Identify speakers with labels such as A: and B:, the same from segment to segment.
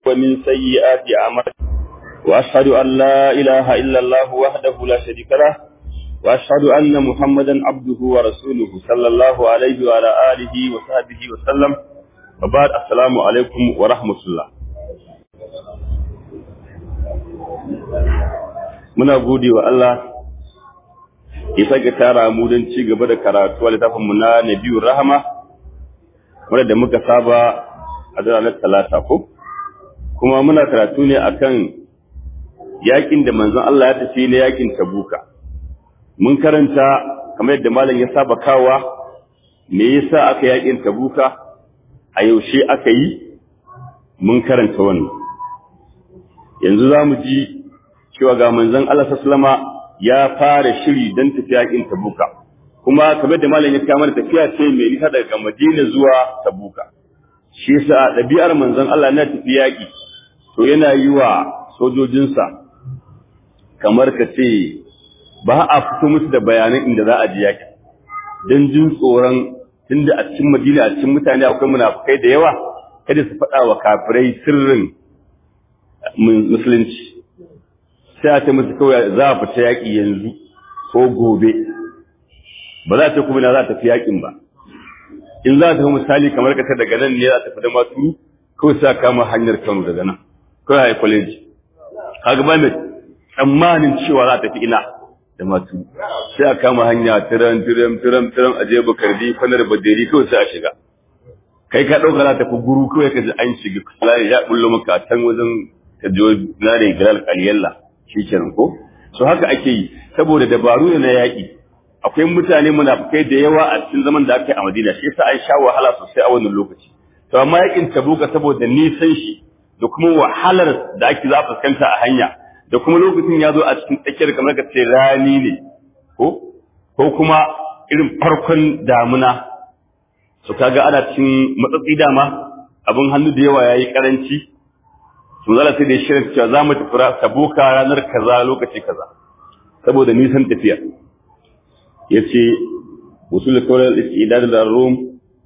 A: ومن سيئات أعمالنا وأشهد أن لا إله إلا الله وحده لا شريك له وأشهد أن محمدا عبده ورسوله صلى الله عليه وعلى آله وصحبه وسلم وبعد السلام عليكم ورحمة الله muna gode wa Allah ya sake tara mu don ci gaba da karatu a littafinmu na Nabiyur Rahama wanda da muka saba a ranar Talata ko kuma muna karatu ne akan yakin da manzon Allah ya tafi na yakin Tabuka mun karanta kamar yadda malam ya saba kawa me yasa aka yakin Tabuka a yaushe aka yi mun karanta wannan yanzu za mu ji cewa ga manzon Allah sallama ya fara shiri don tafiya yakin Tabuka kuma kamar da malam ya kawo mana tafiya ce mai nisa daga Madina zuwa Tabuka shi yasa ɗabi'ar manzon Allah na tafiya yaki to yana yi wa sojojinsa kamar ka ce ba a fito musu da bayanan inda za a ji yaki don jin tsoron tunda a cikin Madina a cikin mutane akwai munafukai da yawa kada su faɗa wa kafirai sirrin musulunci sai a ce musu kawai za a fita yaƙi yanzu ko gobe ba za ta kuma na za ta fi yaƙin ba in za ta fi misali kamar ka daga nan ne za ta fi da maturu kawai sa kama hanyar kano daga nan kawai a kwaleji kaga ba mai tsammanin cewa za ta fi ina da maturu sai a kama hanya tiran tiran tiran tiran a je bakardi kwanar baderi kawai sai a shiga kai ka ɗauka za ta fi guru kawai ka ji an shiga kusa ya bullo maka a can wajen ka je na da galal kaliyalla shi kenan ko so haka ake yi saboda dabaru ne na yaƙi akwai mutane munafukai da yawa a cikin zaman da aka yi a Madina shi yasa an sha wahala sosai a wannan lokaci to amma yaƙin Tabuka saboda nisan shi da kuma wahalar da ake za a fuskanta a hanya da kuma lokacin ya zo a cikin tsakiyar kamar ka ce rani ne ko ko kuma irin farkon damuna so kaga ana cikin matsatsi dama abin hannu da yawa yayi karanci to zala sai da shirin cewa za mu tafi tabuka ranar kaza lokaci kaza saboda nisan tafiya yace usul kawal istidad da rum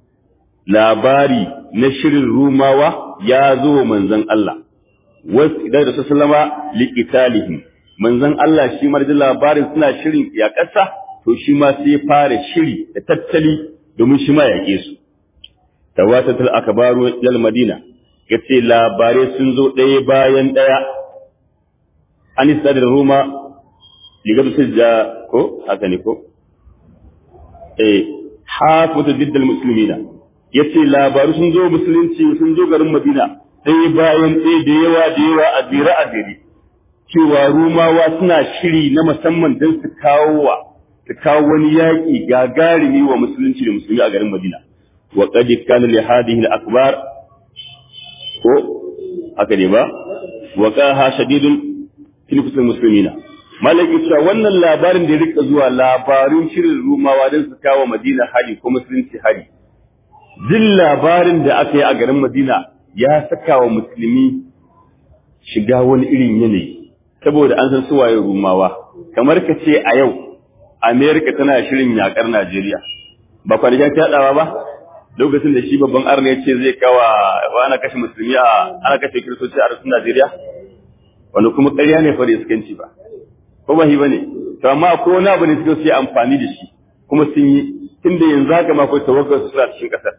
A: labari na shirin rumawa ya zo manzon Allah was idan da sallama liqitalihim manzon Allah shi ma da labarin suna shirin ya kasa to shi ma sai fara shiri da tattali domin shi ma yake su tawatatul akbaru lil madina ya ce labarai sun zo ɗaya bayan ɗaya an yi da roma ligar su ja ko haka ne ko eh hafuta diddal musulmina ya ce labaru sun zo musulunci sun zo garin madina ɗaya bayan ɗaya da yawa da yawa a zira a ziri cewa rumawa suna shiri na musamman don su kawo wa su kawo wani yaƙi gagarumi wa musulunci da musulmi a garin madina wa qad kana li hadhihi al-akbar ko haka ne ba wa qaha shadidun fil kutul muslimina malaki cewa wannan labarin da ya rika zuwa labarin shirin rumawa don su kawo madina hari ko musulunci hari jin labarin da aka yi a garin madina ya saka wa musulmi shiga wani irin yanayi saboda an san suwaye rumawa kamar ka ce a yau amerika tana shirin yakar najeriya ba kwanakin ta ba lokacin da shi babban arna ya ce zai kawa ana kashe musulmi a ana kashe kiristoci a rasun Najeriya wanda kuma ƙarya ne fa da iskanci ba ko ba shi bane to amma akwai wani abu ne suka yi amfani da shi kuma sun yi tunda yanzu haka ma akwai tawakkal su suna cikin ƙasar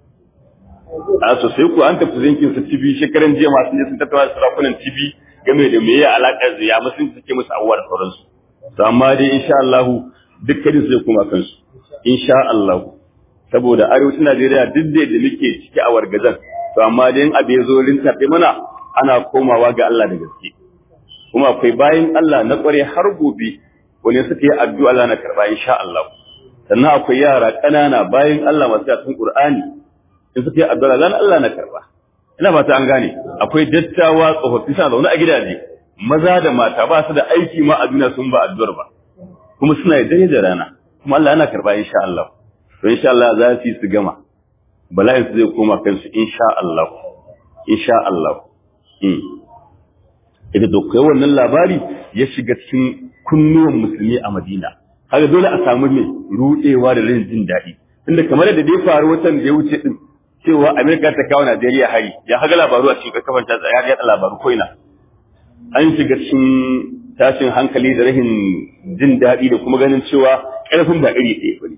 A: a sosai ko an tafi yankin su tibi shekaran jiya masu ne sun tattauna da sarakunan tibi game da meye alaƙar ya musulunci suke musu abubuwa da sauransu to amma dai insha Allah dukkanin su zai koma kansu insha Allah saboda arewacin Najeriya duk da da muke ciki a wargazan to amma dai abu ya zo rintafe mana ana komawa ga Allah da gaske kuma akwai bayan Allah na kware har gobe wani suka yi addu'a Allah na karba insha Allah sannan akwai yara ƙanana bayan Allah masu yasin Qur'ani in suka yi addu'a Allah Allah na karba ina fata an gane akwai dattawa tsofaffi suna zaune a gidaje maza da mata ba su da aiki ma a duniya sun ba addu'ar ba kuma suna da dare da rana kuma Allah yana karba insha Allah to insha Allah za su yi su gama bala'in su zai koma kansu insha Allah insha Allah ita to kai wannan labari ya shiga cikin kunnuwan musulmi a Madina haka dole a samu ne rudewa da rin jin daɗi tunda kamar da dai faru watan da ya wuce din cewa Amerika ta kawo Najeriya hari ya haga labaru a cikin kafan ta ya yaɗa labaru ko ina an shiga cikin tashin hankali da rahin jin daɗi da kuma ganin cewa ƙarfin da iri ɗaya bane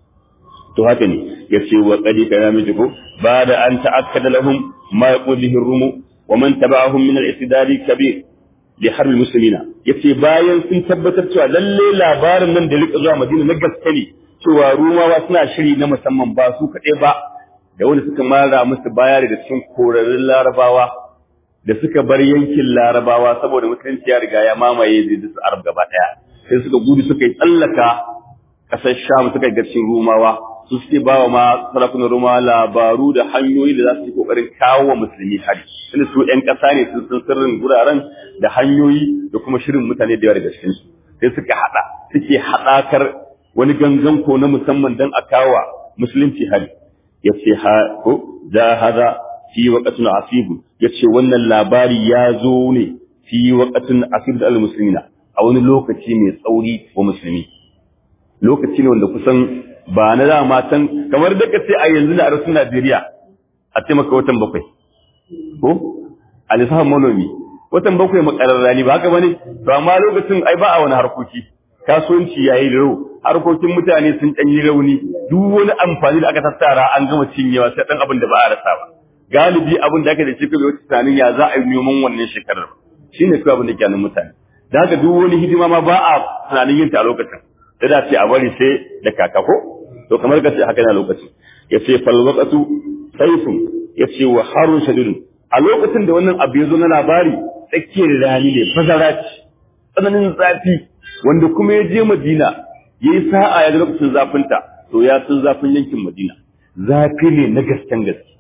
A: to haka ne ya ce wa qadi kana miji ko ba da an ta'akkada lahum ma yaqulihi rumu wa man taba'ahum min al-istidari kabir li harbi muslimina yace bayan sun tabbatar cewa lalle labarin nan da rika zuwa Madina na gaske ne cewa rumawa suna shiri na musamman ba su kaɗai ba da wanda suka mara musu baya daga cikin korarin larabawa da suka bar yankin larabawa saboda musulunci ya riga ya mamaye zai su arab gaba ɗaya sai suka gudu suka yi tsallaka ƙasar sham suka yi garcin rumawa su suke ba wa ma sarakunan rumawa labaru da hanyoyi da za su yi ƙoƙarin kawo wa musulmi hari tunda su ƴan ƙasa ne sun san sirrin guraren da hanyoyi da kuma shirin mutane da yawa daga cikinsu sai suka haɗa suke haɗakar wani gangan ko na musamman don a kawo musulunci hari ya ce ha ko da hada fi waqatin asib ya ce wannan labari ya zo ne fi waqatin asib da almuslimina a wani lokaci mai tsauri wa musulmi lokaci ne wanda kusan ba na da matan kamar da kace a yanzu na arsun Najeriya a ce maka watan bakwai ko a lissafin manomi watan bakwai makararrani ba haka bane to amma lokacin ai ba a wani harkoki kasuwanci yayi rau harkokin mutane sun ɗan yi rauni duk wani amfani da aka tattara an gama cinyewa sai ɗan abin da ba a rasa ba galibi abin da aka da cikin wata tunanin ya za a yi noman wannan shekarar shi ne kawai abin da ke nan mutane da haka duk wani hidima ma ba a tunanin yin ta a lokacin da da ce a bari sai da kaka ko to kamar ka ce haka na lokacin ya ce falwaqatu sayfun ya ce wa harun shadidun a lokacin da wannan abu ya zo na labari tsakiyar rani ne bazara ce tsananin zafi wanda kuma ya je madina ya yi sa'a ya ga lokacin zafinta to ya san zafin yankin madina zafi ne na gasken gaske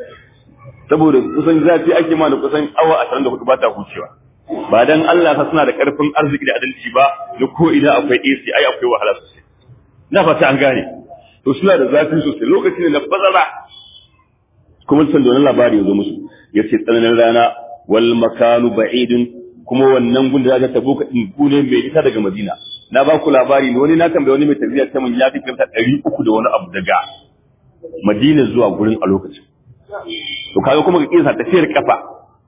A: saboda kusan zafi ake ma da kusan awa ashirin da hudu ba ta hucewa ba dan Allah ta suna da karfin arziki da adalci ba da ko ina akwai AC ai akwai wahala sosai na fata an gane to suna da zafi sosai lokaci ne na bazara kuma san da wannan labari ya zo musu yace tsananin rana wal makanu ba'idun kuma wannan gun da zaka tabuka din gune mai ita daga Madina na ba ku labari ne wani na tambaye wani mai tafiya ta mun ya fi kilomita ɗari uku da wani abu daga Madina zuwa gurin a lokacin to kaga kuma ka kisa tafiyar kafa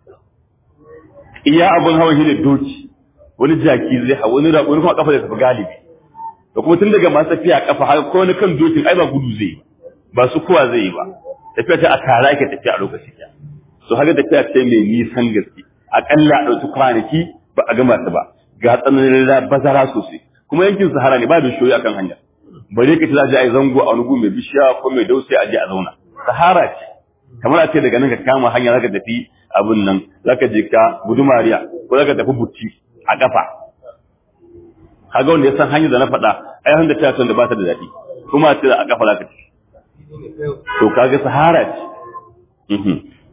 A: iya abun hawan shi ne doki wani jaki zai hawa wani raƙo wani kuma kafa da tafi galibi da kuma tun daga masu tafiya kafa har ko wani kan dokin ai ba gudu zai yi ba su kuwa zai yi ba tafiya ta a tara ke tafiya a lokacin ya so haka tafiya ce mai nisan gaske akalla a ɗauki kwanaki ba a gama ta ba ga tsananin bazara sosai kuma yankin sahara ne ba da shoyi akan hanya bare ka ce za a je a yi zango a wani gu mai bishiya ko mai dausayi a je a zauna sahara ce kamar a ce daga nan ka kama hanya zaka tafi abun nan zaka je ka gudumariya ko zaka tafi butti a kafa kaga wanda ya san hanyar da na faɗa ai handa ta da ba ta da daɗi kuma a ce a kafa zaka tafi to kaga sahara ce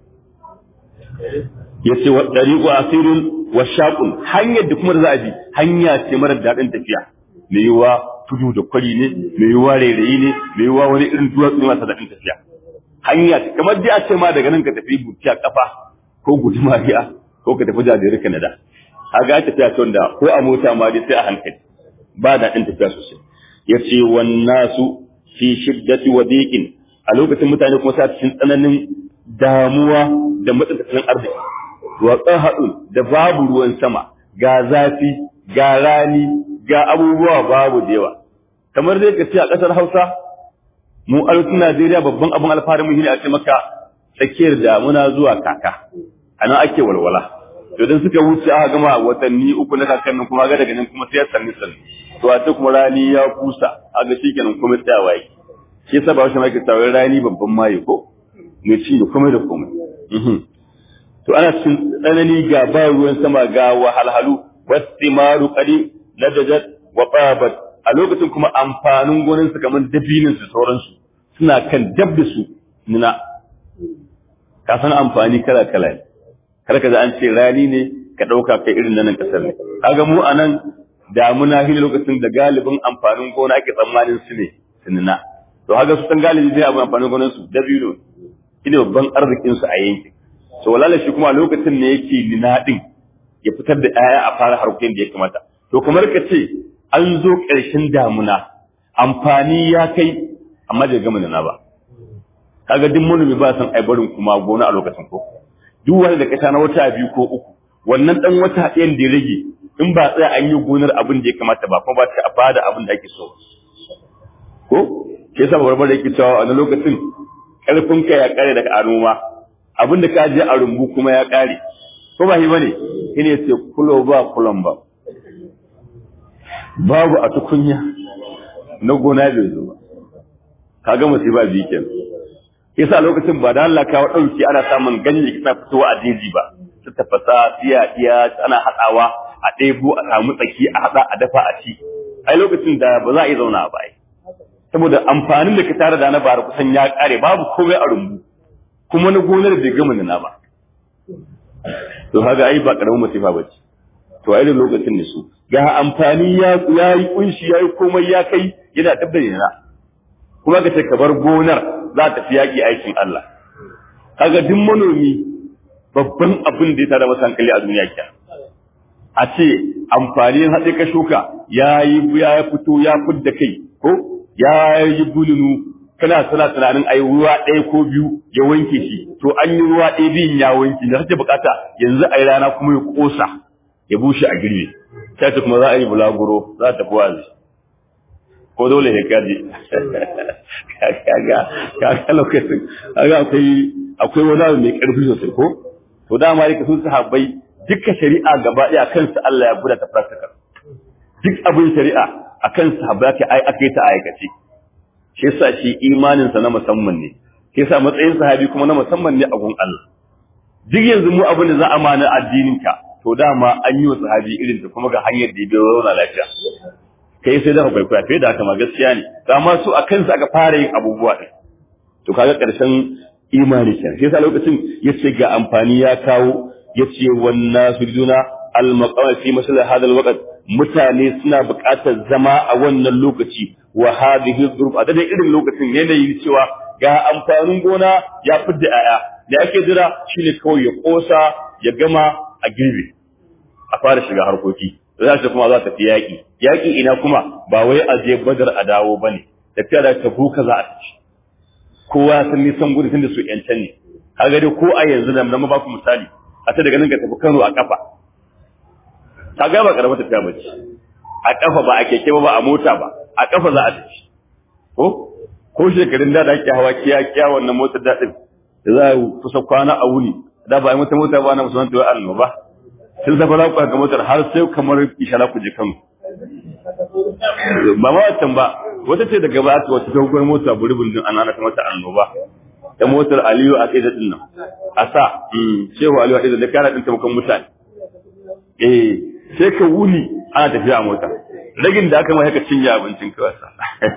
A: yace wa dariqu asirun wa shaqun hanyar da kuma da za a bi hanya ce mara daɗin tafiya me yiwa tudu da kwari ne me yiwa rairayi ne me yiwa wani irin duwatsu ne masu daɗin tafiya hanya ce kamar dai a ce ma daga nan ka tafi buciya kafa ko gudumariya ko ka tafi jajiri Canada kaga tafiya ce wanda ko a mota ma dai sai a hankali ba daɗin tafiya sosai yace wan nasu fi shiddati wa diqin a lokacin mutane kuma sa cikin tsananin damuwa da matsin tattalin arziki wa qahadun da babu ruwan sama ga zafi ga rani ga abubuwa babu da yawa kamar dai ka ce a ƙasar Hausa mu arewacin Najeriya babban abin alfaharin muhimmi a ce maka tsakiyar damuna zuwa kaka a nan ake walwala to dan suka wuce aka gama watanni uku na kakan nan kuma ga daga nan kuma sai ya sanni sanni to a ce kuma rani ya kusa a ga shikenan kuma tsayawa yake shi yasa ba shi mai tsawon rani babban maye ko mai ci da komai da komai to ana cikin tsanani ga ba ruwan sama ga wahalhalu wastimaru qadi ladajat wa qabat a lokacin kuma amfanin gonin su kamar dabinin su sauransu suna kan dab da su nuna ka san amfani kala kala ne kar ka an ce rani ne ka dauka kai irin nan kasar ne kaga mu anan damuna hin lokacin da galibin amfanin gona ake tsammanin su ne su nuna to haka su san galibi zai abu amfanin gonan su dabino shine babban arzikin su a yankin to walala shi kuma lokacin ne yake nina din ya fitar da 'ya'ya a fara harkokin da ya kamata to kamar ka ce an zo ƙarshen damuna amfani ya kai amma bai gama nuna ba kaga duk manomi ba san ai barin kuma gona a lokacin ko duk wanda da kasa na wata biyu ko uku wannan dan wata ɗayan da ya rage in ba tsaya an yi gonar abin da ya kamata ba kuma ba ta bada abin da ake so ko ke yasa barbar da yake cewa a lokacin karfin ka ya kare daga anoma abin da ka je a rumbu kuma ya kare ko ba shi bane shine sai kulo ba kulon ba babu a tukunya na gona bai zo ba kaga musiba bi kenan yasa lokacin ba da Allah kawo dauki ana samun ganye kisa fitowa a jeji ba su tafasa tiya tiya ana hadawa a ɗebo a samu tsaki a hada a dafa a ci ai lokacin da ba za a yi zauna ba ai saboda amfanin da ka tare da na bara kusan ya kare babu komai a rumbu kuma na gonar bai gama nuna ba to kaga ai ba karamin musiba ba ce to a irin lokacin ne su ga amfani ya yi kunshi ya yi komai ya kai yana tabbata na kuma ka ce ka bar gonar za ta fi yaƙi aikin Allah kaga duk manomi babban abin da ya tada masa hankali a duniya kya a ce amfanin haɗe ka shuka ya yi ya fito ya fidda kai ko ya yi bulunu kana sana tunanin ai ruwa ɗaya ko biyu ya wanke shi to an yi ruwa ɗaya biyun ya wanke da kake bukata yanzu ai rana kuma ya kosa ya bushe a girbe sai ta kuma za a yi bulaguro za ta fi wazi ko dole ya kaji kaga kaga lokacin kaga akwai akwai wani abu mai karfi sosai ko to dama yake sun sahabbai duka shari'a gaba ɗaya akan su Allah ya buɗe ta practical duk abin shari'a akan sahabbai ake ai ake ta aikace shi yasa shi imanin sa na musamman ne shi yasa matsayin sahabi kuma na musamman ne a gun Allah duk yanzu mu abin da za a mana addinin ka to dama an yi wa sahabi irin ta kuma ga hanyar da ya zauna lafiya kai sai da kwaikwaya fiye da haka ma gaskiya ne amma su a kansu aka fara yin abubuwa ɗin to kaga ƙarshen imani kenan sai sa lokacin yace ga amfani ya kawo yace wannan sujuna al-maqam fi masal hadal waqt mutane suna buƙatar zama a wannan lokaci wa hadhihi dhurub a da irin lokacin yanayi cewa ga amfanin gona ya fidda aya da ake jira shine kawai ya kosa ya gama a girbe a fara shiga harkoki za ta kuma za ta fi yaƙi yaƙi ina kuma ba wai a je badar a dawo ba ne tafiya da ta buka za a tafi kowa sun nisan gudu tun da su yancan ne kaga dai ko a yanzu da na ba ku misali a ta daga nan ka tafi Kano a kafa ka ga ba karamar tafiya ba ce a kafa ba a keke ba ba a mota ba a kafa za a tafi ko ko shekarun da da ake hawa kiya kiya wannan motar daɗin da za a kusa kwana a wuni da ba a yi mata mota ba na musamman ta wai annoba sai da fara ku ga motar har sai kamar ishara ku je kan ba ma wancan ba wata ce daga ba ta wata dogon mota buribin din an ana ta mata annoba da motar Aliyu a tsaye din nan a sa cewa Aliyu a tsaye da kana din taimakon mutane eh sai ka wuni ana tafiya a mota ragin da aka mai haka cinye abincin ka wasa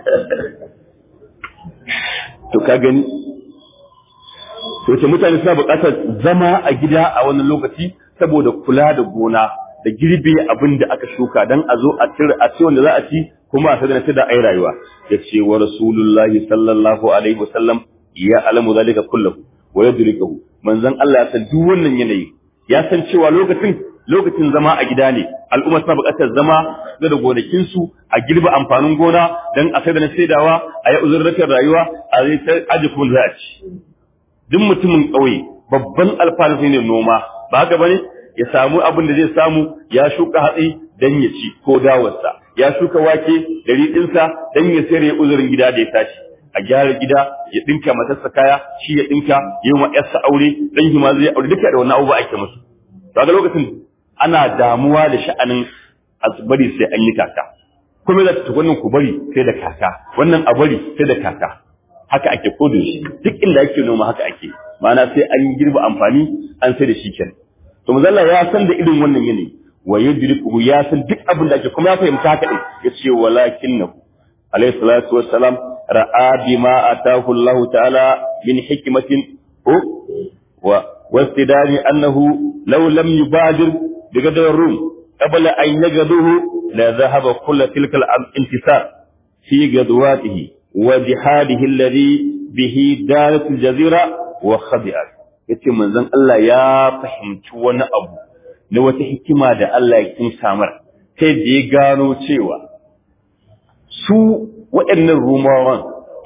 A: to ka gani to ce mutane suna buƙatar zama a gida a wannan lokaci saboda kula da gona da girbe abin da aka shuka dan a zo a cire a ci wanda za a ci kuma a sadana da ai rayuwa ya ce wa rasulullahi sallallahu alaihi wasallam ya alamu zalika kullahu wa yadrikuhu manzon Allah ya san duk wannan yanayi ya san cewa lokacin lokacin zama a gida ne al'umma suna buƙatar zama da gonakin su a girbe amfanin gona dan a sadana saidawa a yi uzurratar rayuwa a zai ta aji kuma za a ci duk mutumin ƙauye babban alfanu ne noma ba haka bane ya samu abin da zai samu ya shuka hatsi dan ya ci ko dawarsa ya shuka wake da riɗinsa dan ya sayar ya uzurin gida da ya tashi a gyara gida ya dinka matarsa kaya shi ya dinka yi wa yarsa aure dan shi ma zai aure duka da wannan abubuwa ake musu to ga lokacin ana damuwa da sha'anin bari sai an yi kaka kuma za ta wannan ku bari sai da kaka wannan a bari sai da kaka haka ake kodin shi duk inda ake noma haka ake ma'ana sai an girba amfani an sai da shi kenan to manzalla ya san da irin wannan yanayi wa yudriku ya san duk abin da ake kuma ya fahimta haka din yace walakinnahu alayhi salatu wassalam ra'a bima atahu Allah ta'ala min hikmatin wa wastidani annahu law lam yubadir bigadar rum qabla an yagaduhu la dhahaba kull tilka al-intisar fi gadwatihi wa jihadihi alladhi bihi dalat al-jazira wa khadi'at yace manzon Allah ya fahimci wani abu na wata hikima da Allah ya kin samar sai da ya gano cewa su waɗannan rumawan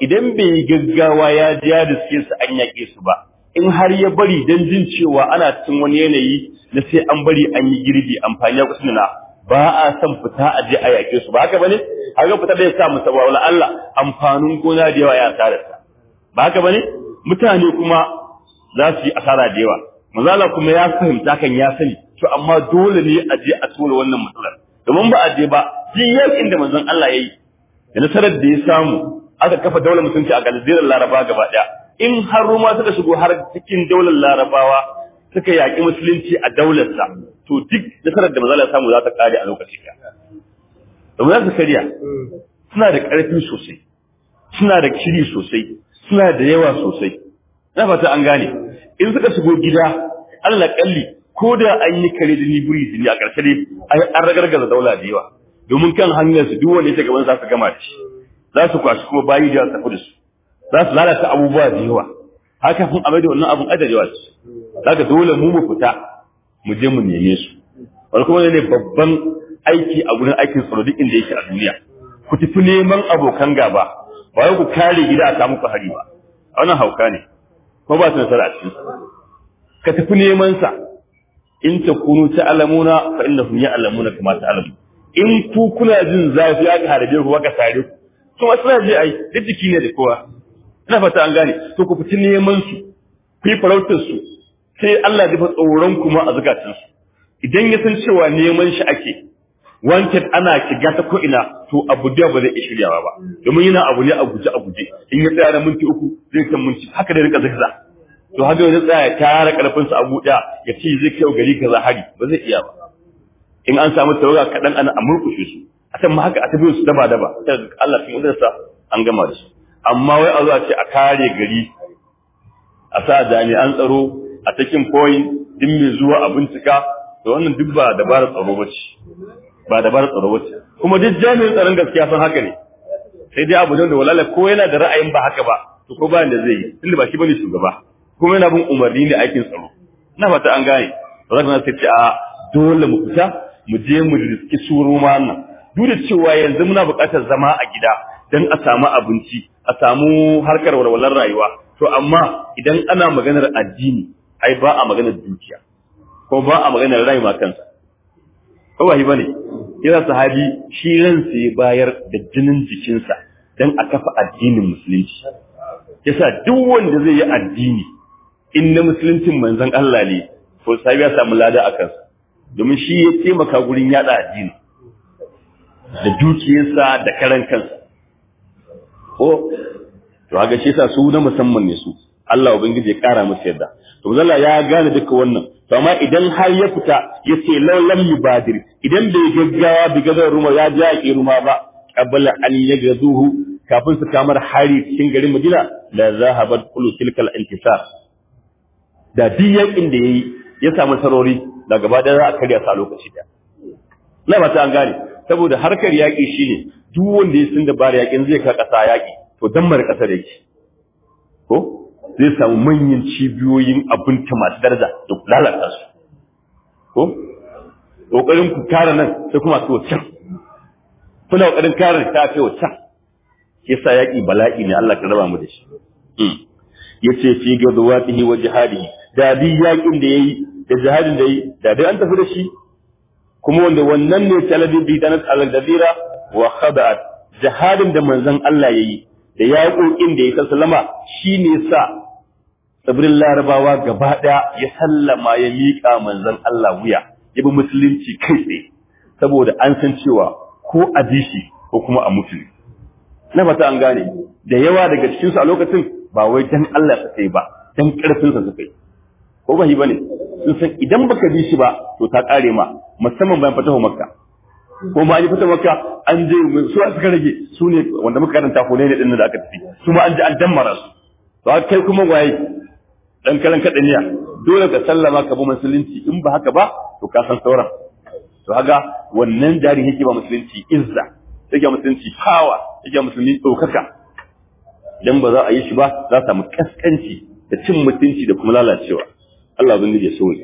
A: idan bai yi gaggawa ya ja da suke su an yaƙe su ba in har ya bari dan jin cewa ana cikin wani yanayi na sai an bari an yi girbi amfani ya kusa na ba a son fita a je a yaƙe su ba haka bane haka fita da ya sa musa wala Allah amfanin gona da yawa ya asara ta ba haka bane mutane kuma za su yi asara da yawa manzala kuma ya fahimta kan ya sani to amma dole ne a je a tura wannan matsalar domin ba a je ba jin yakin da manzon Allah ya yi da nasarar da ya samu aka kafa daular musulunci a galzirar laraba gaba daya in har ruma suka shigo har cikin daular larabawa suka yaƙi musulunci a daularsa to duk nasarar da manzon Allah ya samu za ta kare a lokaci ɗaya domin za su karya suna da ƙarfi sosai suna da kiri sosai suna da yawa sosai na fata an gane in suka shigo gida Allah kalli ko da an yi kare da nibiri jini a ƙarshe dai an ragargaza daula da yawa domin kan hanyar su duk wanda ya gaban za su gama da shi za su kwashi kuma bayi da tafi da su za su lalata abubuwa da yawa haka kun amai da wannan abun adarewa ce zaka dole mu mu fita mu je mu neme su wani kuma ne babban aiki a gurin aikin tsaro duk inda yake a duniya ku tafi neman abokan gaba ba wai ku kare gida a samu hari ba wannan hauka ne ko ba su nasara a cikin ka tafi neman sa in ta kunu ta alamuna fa innahum ya'lamuna kama ta alamu in ku kuna jin zafi aka harbe ku aka sare ku kuma suna je ai duk jiki ne da kowa ina fata an gane to ku fita neman su ku yi farautar su sai Allah ya fa tsoron kuma a zakatun su idan ya san cewa neman shi ake wanted ana kiga ta ko ina to abu da ba zai iya shiryawa ba domin yana abu ne a guje a guje in ya tsaya da minti uku zai kan minti haka da rika zigza to haka zai tsaya ya tara karfin sa abu da ya ce zai kai gari kaza hari ba zai iya ba in an samu tawaga kadan ana amurkushe su a san ma haka a tafi su daba daba sai Allah cikin udarsa an gama da su amma wai a zuwa ce a kare gari a sa jami'an tsaro a cikin point din mai zuwa a bincika to wannan duk ba dabarar tsaro ba ce ba dabarar tsaro ba ce kuma duk jami'in tsaron gaskiya san haka ne sai dai abu da walala ko yana da ra'ayin ba haka ba to ko ba da zai yi tunda ba shi bane shugaba kuma yana bin umarni ne aikin tsaro na fata an gane zaka na sai ce a dole mu fita mu je mu riski suru ma nan duk da cewa yanzu muna buƙatar zama a gida dan a samu abinci a samu harkar walwalar rayuwa to amma idan ana maganar addini ai ba a maganar dukiya ko ba a maganar rayuwa kansa ko ba shi bane yana sahabi shi ransa ya bayar da jinin jikinsa dan a kafa addinin musulunci yasa duk wanda zai yi addini in na musuluncin manzon Allah ne to sahabi ya samu lada a kansa domin shi ya taimaka gurin yada addini da dukiyarsa da karan kansa ko to haka shi yasa su na musamman ne su Allah ubangiji ya kara musu yadda to Allah ya gane duka wannan to amma idan har ya fita ya ce law lam yubadir idan bai gaggawa bi gazar ruma ya ja ki ruma ba qabla an yagazuhu kafin su kamar hari cikin garin Madina la zahabat kullu tilkal intisar da diyakin da yayi ya samu sarori da gaba da za a karya sa lokaci da na ba ta an gane saboda harkar yaƙi shine duk wanda ya sun da bari yaƙin zai ka ƙasa yaƙi to dan mara ƙasar yake ko zai samu manyan cibiyoyin abinci masu daraja da lalata su ko kokarin ku kare nan sai kuma su can kuna kokarin kare ta kai can yasa yaƙi bala'i ne Allah ka raba mu da shi yace fi gadwatihi wa jihadihi da bi yaƙin da yayi da jihadin da yayi da dai an tafi da shi kuma wanda wannan ne talabi bi danat al-gadira wa khada'at jihadin da manzon Allah yayi da yaƙoƙin da ya sallama shine sa tsibirin larabawa gaba ɗaya ya sallama ya miƙa manzon Allah wuya ya bi musulunci kai tsaye saboda an san cewa ko a ji shi ko kuma a mutu na fata an gane da yawa daga cikinsu a lokacin ba wai dan Allah ta kai ba dan ƙarfinsa su kai ko ba shi bane sun san idan baka bi shi ba to ta ƙare ma musamman bayan fatahu makka ko ma an yi fatahu makka an je su suka rage su ne wanda muka karanta ko ne din da aka tafi su ma an ji an dammara su to kai kuma waye dan kalan kadaniya dole ka sallama ka bi musulunci in ba haka ba to ka san sauran to haka wannan jari yake ba musulunci izza yake musulunci power yake musulunci ɗaukaka idan ba za a yi shi ba za a samu kaskanci da cin mutunci da kuma lalacewa Allah bin ya so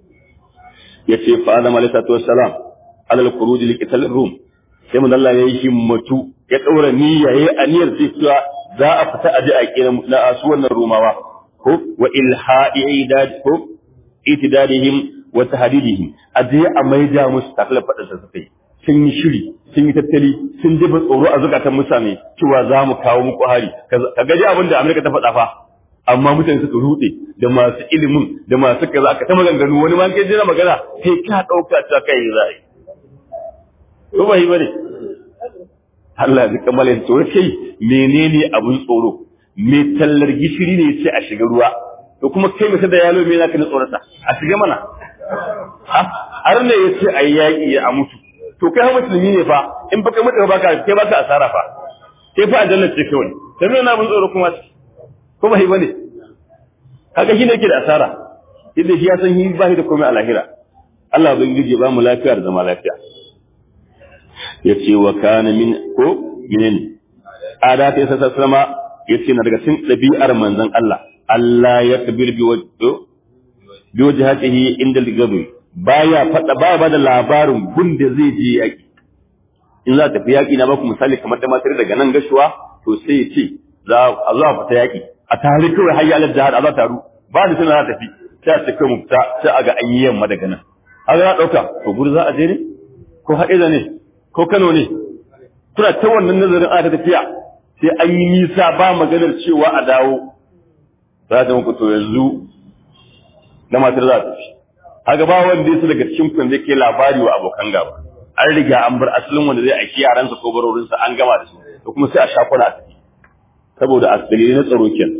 A: ya ce fa Adam alayhi salatu wassalam alal khuruj li qital rum sai mun Allah yayi himmatu ya daura niyya yayi aniyar cewa za a fita aje a kira na asu wannan rumawa ko wa ilha'i idad ko itidadihim wa tahdidihim aje a maida musu takla fadin sa suka yi sun yi shiri sun yi tattali sun jiba tsoro a zukatan mutane cewa za mu kawo muku hari ka gaji abin da Amerika ta faɗa fa amma mutane suka rude da masu ilimin da masu kaza aka ta maganganu wani ma kai jira magana sai ka dauka ta kai za a yi ko ba yi bane Allah ya kammala da tsoro kai menene abun tsoro me tallar gishiri ne sai a shiga ruwa to kuma kai mai da yalo me zaka na tsorata a shiga mana har ne yace ayi yaki a mutu to kai ha musulmi ne fa in baka mutu ba ka kai baka asara fa kai fa aljanna ce kawai sai me na abun tsoro kuma ko ba yi bane kaga shi ne yake da asara inda shi ya san shi ba shi da komai a lahira Allah bai gije ba mu lafiya da zama lafiya ya ce wa kana min ko minin ada ta yasa sallama ya ce na daga cikin ɗabi'ar manzon Allah Allah ya kabir bi wajho bi wajhatihi inda ligabi baya fada baya bada labarin gunda zai je yaki in za ta fi yaki na baku misali kamar da matar daga nan gashuwa to sai ya ce za a zo a fita yaki a tare kawai hayya alal jihad a za taru ba da suna tafi sai a ce kai mu fita sai a ga an yi yamma daga nan haka na ɗauka to gudu za a je ne ko haɗe ne ko Kano ne kuna ta wannan nazarin ana tafiya sai an yi nisa ba maganar cewa a dawo za ta muku to yanzu na matar za ta fi haka ba wanda yasa daga cikin kun zai ke labari wa abokan gaba an riga an bar asalin wanda zai aiki yaransa ko barorinsa an gama da su to kuma sai a sha kwana a tafi saboda asali na tsaro ken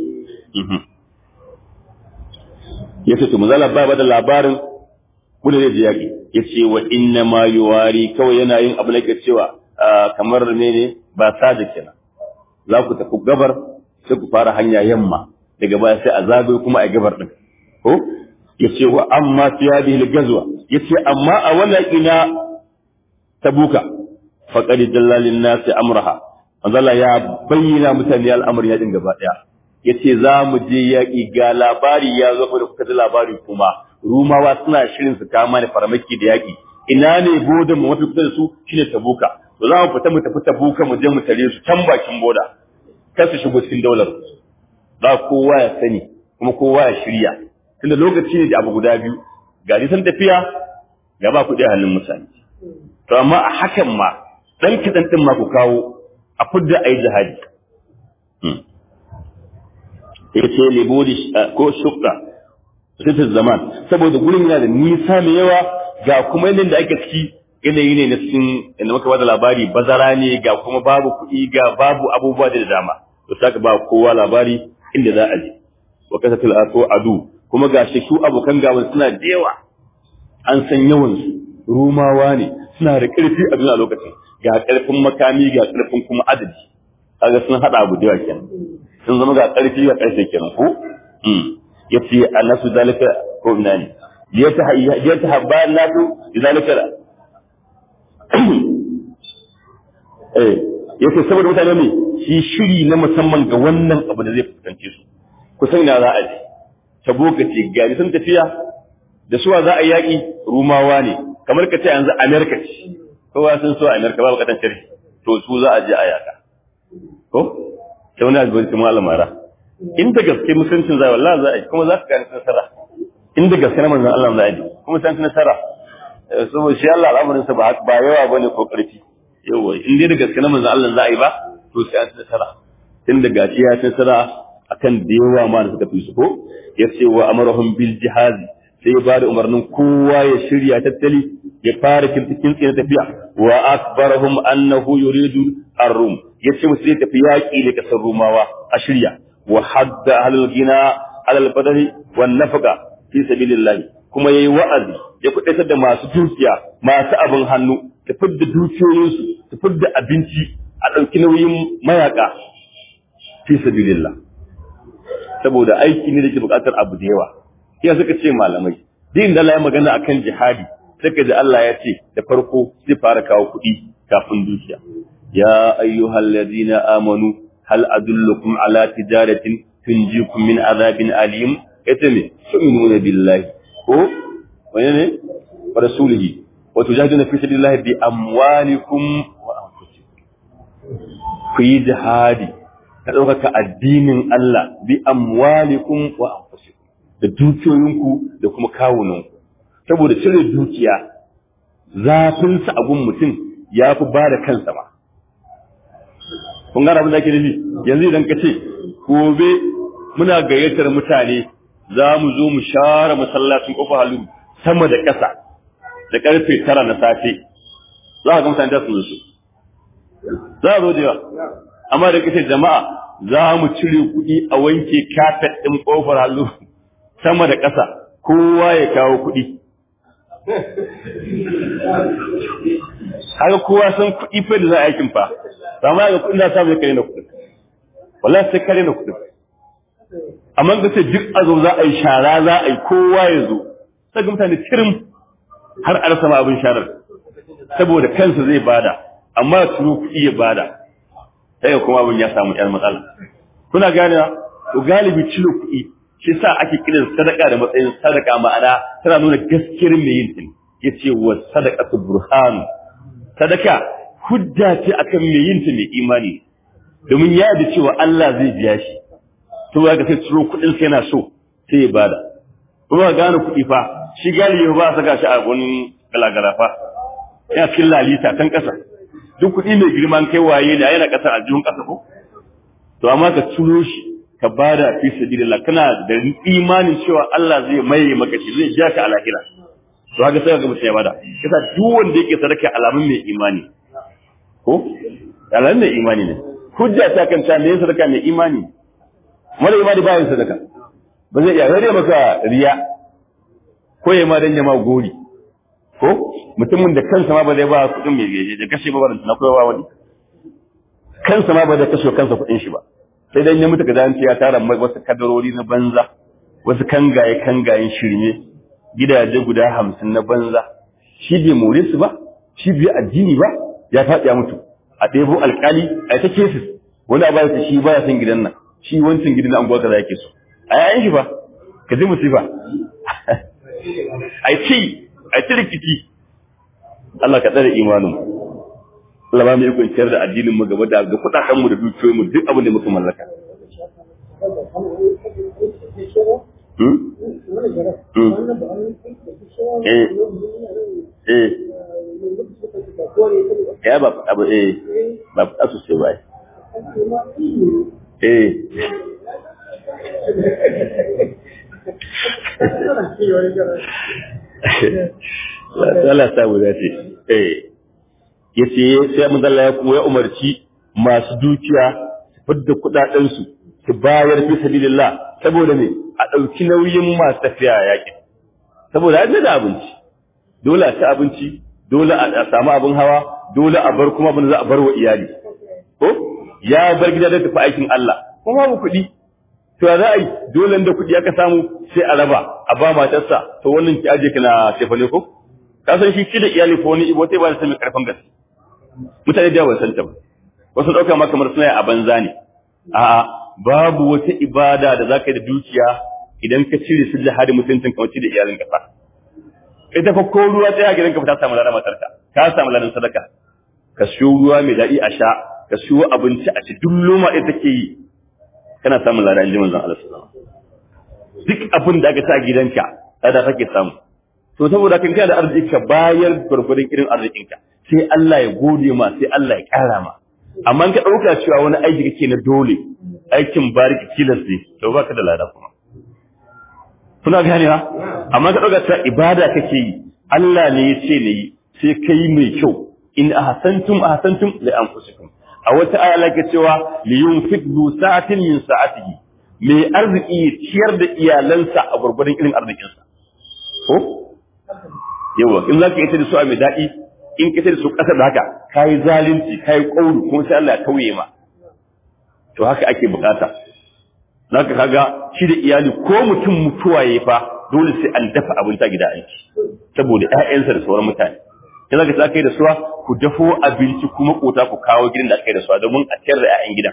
A: ya ce to mazala ba da labarin wanda zai je yaƙi ya ce wa inna ma yuwari kawai yana yin abu da ke cewa kamar mene ba sada kenan za ku tafi gabar sai ku fara hanya yamma daga baya sai a zagaye kuma a gabar din ko ya ce wa amma siyadi gazwa ya ce amma a wannan ina tabuka faqad dallalin nasi amraha manzala ya bayyana mutane al'amarin yakin gaba daya yace za mu je yaƙi ga labari ya zo da kuka ji labari kuma rumawa suna shirin su kama ne farmaki da yaƙi ina ne bodan mu mafi kusa da su shine tabuka to za mu fita mu tafi tabuka mu je mu tare su can bakin boda kar su shigo cikin daular za kowa ya sani kuma kowa ya shirya tunda lokaci ne da abu guda biyu ga san tafiya ga ba kuɗi a hannun mutane to amma a hakan ma dan kidan din ma ku kawo a fudda ayi jihadi yace libodi ko shukka sitar zaman saboda gurin yana da nisa mai yawa ga kuma yanayin da ake ciki yanayi ne na cikin inda muka bada labari bazara ne ga kuma babu kuɗi ga babu abubuwa da dama to saka ba kowa labari inda za a je wa kasatul aso adu kuma ga shi su abokan gaban suna da yawa an san yawan su rumawa ne suna da ƙarfi a duniya lokacin ga ƙarfin makami ga ƙarfin kuma adadi kaga sun hada abu da yawa kenan sun zama ga ƙarfi ga ƙarfi kenan ko yace annasu zalika ko ina ne ya ta habba nasu zalika eh yace saboda mutane ne shi shiri na musamman ga wannan abu da zai fuskance su kusan ina za a je taboka ce gari sun tafiya da suwa za a yaki rumawa ne kamar ka ce yanzu amerika ce kowa sun so amerika ba bukatan shirki to su za a je a yaka ko sai wani abu kuma almara in da gaske musuncin zai wallahi za a yi kuma za ka gani nasara in da gaske na manzon Allah za a yi kuma san nasara saboda shi Allah al'amarin sa ba ba yawa bane ko karfi yawa in dai da gaske na manzon Allah za a yi ba to sai an nasara tun da gashi ya nasara akan da yawa ma da suka fi su ko ya ce wa amarahum bil jihazi sai ya bada umarnin kowa ya shirya tattali ya fara kintikin na tafiya wa akbarahum annahu yuridu ar-rum yace musu zai tafi yaki da kasar rumawa a shirya wa hadda ahlul gina alal badani wan nafaqa fi sabilillah kuma yayi wa'azi ya kudaitar da masu dukiya masu abin hannu ta fidda dukiyoyinsu ta fidda abinci a ɗauki nauyin mayaka fi sabilillah saboda aiki ne da ke buƙatar abu da yawa iya suka ce malamai din da Allah ya magana akan jihadi suka ji Allah ya ce da farko zai fara kawo kuɗi kafin dukiya ya ayyuhal ladina amanu hal adullukum ala tijaratin tunjikum min azabin alim yace me tu'minuna billahi ko wani ne wa rasulihi wa tujahiduna fi sabilillahi bi amwalikum wa anfusikum ku yi jihadi ka ɗaukaka addinin Allah bi amwalikum wa anfusikum da dukiyoyinku da kuma kawunanku saboda cire dukiya zafin sa a gun mutum ya fi ba da kansa ba kun gane abin da ake nufi yanzu idan ka ce gobe muna gayyatar mutane za mu zo mu share masallacin kofa halu sama da ƙasa da ƙarfe tara na safe za ka ga mutane da su zo za a zo da yawa amma da kace jama'a za mu cire kuɗi a wanke kafet ɗin ƙofar halu sama da ƙasa kowa ya kawo kuɗi haka kowa san kuɗi fa da za a aikin fa amma ga kuɗin da samu ya kare na kuɗin wallahi sai kare na kuɗin amma ga sai duk a zo za a yi shara za a yi kowa ya zo sai ga mutane tirim har a rasa abin sharar saboda kansa zai bada amma turo kuɗi ya bada sai kuma abin ya samu ƴan matsala kuna gane to galibi ciro kuɗi shi sa ake kiran sadaka da matsayin sadaka ma'ana tana nuna gaskiyar mai yin ta yace wa sadaqatu burhan sadaka hujja ce akan mai yin ta mai imani domin ya da cewa Allah zai biya shi to ga sai ciro kuɗin sai yana so sai ya bada kuma gane kuɗi fa shi galibi ba saka shi a wani galagala fa yana cikin lalita kan ƙasa duk kuɗi mai girman kai waye ne yana ƙasa a jihun ƙasa ko to amma ka ciro shi ka bada fi sabilillah kana da imanin cewa Allah zai maye maka shi zai ja ka a lahira to haka sai ka ga mutum ya bada kasa duk wanda yake sadaka alamun mai imani ko alamun mai imani ne hujja ta kan ta me sadaka mai imani mara imani ba yin sadaka ba zai iya rage maka riya ko ya ma dan ya ma gori ko mutumin da kansa ma ba zai ba kuɗin mai gaje da kashe ba na koyawa wani kansa ma ba zai kashe kansa kuɗin shi ba sai dan ya mutu ga zanci ya tara wasu kadarori na banza wasu kangaye kangayen shirme gidaje guda hamsin na banza shi bai more su ba shi bai addini ba ya faɗi ya mutu a ɗebo alƙali a ta kesis wani a bayan shi baya son gidan nan shi wancan gidan an gwaka yake so a yayin shi ba ka ji musifa ai ci ai ci rikici Allah ka tsare imanin Allah ba mu yi kwanciyar da addinin mu gaba da ga kudaden mu da dukiyoyin mu duk abin da muka mallaka eh eh ya ba abu eh ba asu sai bai eh Allah ta guda ce eh yace sai mun Allah ya kuma ya umarci masu dukiya su fidda kudaden su su bayar fi sabilillah saboda me a dauki nauyin masu tafiya yakin saboda an da abinci dole a ci abinci dole a samu abin hawa dole a bar kuma abin da za a bar wa iyali ko ya bar gida da tafi aikin Allah kuma babu kuɗi to za a yi dole da kuɗi aka samu sai a raba a ba matarsa to wannan ki aje kana tefa ne ko ka san shi da iyali ko wani ibo sai ba sai mai karfin gaske mutane da ba san ta ba wasu dauka ma kamar suna a banza ne a babu wata ibada da zaka yi da dukiya idan ka cire su da hadi mutuncin kamar da iyalin ka fa ita fa ko ruwa sai a gidan ka ta samu ladan matarka ka samu ladan sadaka ka siyo ruwa mai daɗi a sha ka siyo abinci a ci duk loma ɗaya take yi kana samun ladan jimin zan Allah sallallahu duk abin da aka sa gidanka lada kake samu to saboda kan kana da arziki ka bayar gurgurdan irin arzikinka sai Allah ya gode ma sai Allah ya ƙara ma amma ka ɗauka cewa wani aiki kake na dole aikin bariki tilas ne to baka da lada kuma kuna gane ha amma ka ɗauka cewa ibada kake yi Allah ne ya ce ne yi sai kai mai kyau in ahsantum ahsantum li anfusikum a wata aya lake cewa li yunfiq du sa'atin min sa'atihi mai arziki ya ciyar da iyalansa a gurgurdan irin arzikinsa ko yawa in zaka yi ta da su a mai daɗi in ka da su ƙasar da haka kayi zalunci kayi ƙauru kuma sai Allah ya tauye ma to haka ake bukata zaka kaga shi da iyali ko mutum mutuwa yayi fa dole sai an dafa abinci a gida aiki saboda ƴaƴansa da sauran mutane sai zaka ta kai da suwa ku dafo abinci kuma kota ku kawo gidan da aka yi da suwa domin a ciyar da ƴaƴan gidan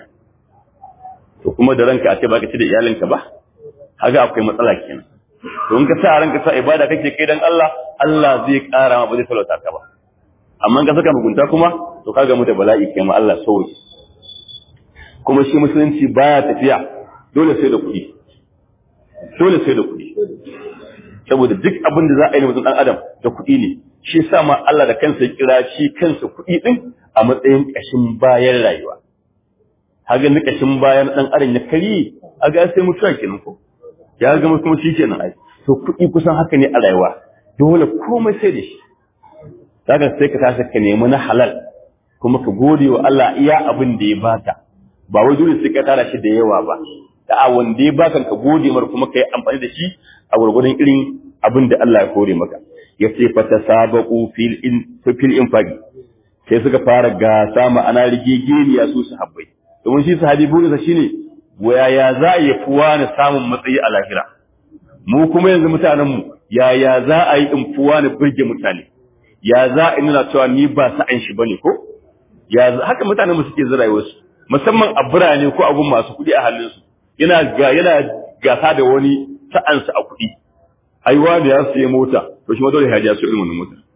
A: to kuma da ranka a ce baka ci da iyalinka ba haka akwai matsala kenan to in ka sa ranka sa ibada kake kai dan Allah Allah zai ƙara ma ba zai talauta ka ba amma ka saka mugunta kuma to ka gamu da bala'i kai ma Allah sauki kuma shi musulunci baya tafiya dole sai da kuɗi dole sai da kuɗi saboda duk abin da za a yi mutum ɗan adam da kuɗi ne shi sa ma Allah da kansa ya kira shi kansa kuɗi ɗin a matsayin ƙashin bayan rayuwa haga ni ƙashin bayan ɗan adam ya kari a ga sai mutuwa kenan ko ya ga kuma shi kenan ai to kuɗi kusan haka ne a rayuwa dole komai sai da shi zaka sai ka tashi ka nemi na halal kuma ka gode wa Allah iya abin da ya baka ba wai dole sai ka tara shi da yawa ba da wanda ya baka ka gode mar kuma ka yi amfani da shi a gurgurdan irin abin da Allah ya kore maka ya ce fa tasabaqu fil in fil infaqi sai suka fara gasa ma'ana rigegeniya su sahabbai domin shi sahabi burinsa shine yaya za a yi fuwa na samun matsayi a lahira mu kuma yanzu mutanen mu yaya za a yi in fuwa na burge mutane ya za a nuna cewa ni ba sa'an shi bane ko ya haka mutanen mu suke zira wasu musamman a birane ko abun masu kuɗi a halin su yana ga yana gasa da wani sa'ansa a kuɗi aiwa da ya siya mota to shi ma dole ya su irin wannan mota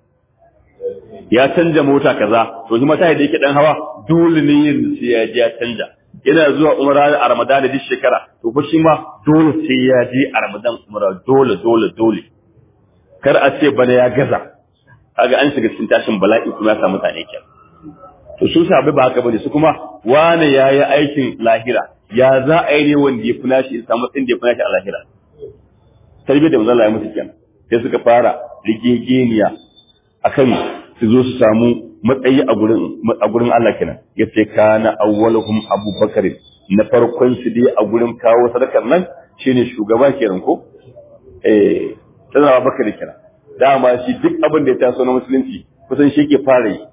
A: ya canja mota kaza to shi mata da yake dan hawa dole ne yin sai ya ji ya canja yana zuwa umra a ramadan duk shekara to fa shi ma dole sai ya je a ramadan umra dole dole dole kar a ce bana ya gaza kaga an shiga cikin tashin bala'i kuma ya samu mutane kenan to su sabai ba haka bane su kuma wane yayi aikin lahira ya za a yi ne wanda ya funa shi samu tsin da ya funa shi a lahira tarbiyyar da manzon Allah ya musu kenan sai suka fara rigegeniya akan su zo su samu matsayi a gurin a gurin Allah kenan yace kana awwaluhum abubakar na farkon su dai a gurin kawo sadakar nan shine shugaba kenan ko eh sai Abubakar kenan dama shi duk abin da ya taso na musulunci kusan shi ke fara yi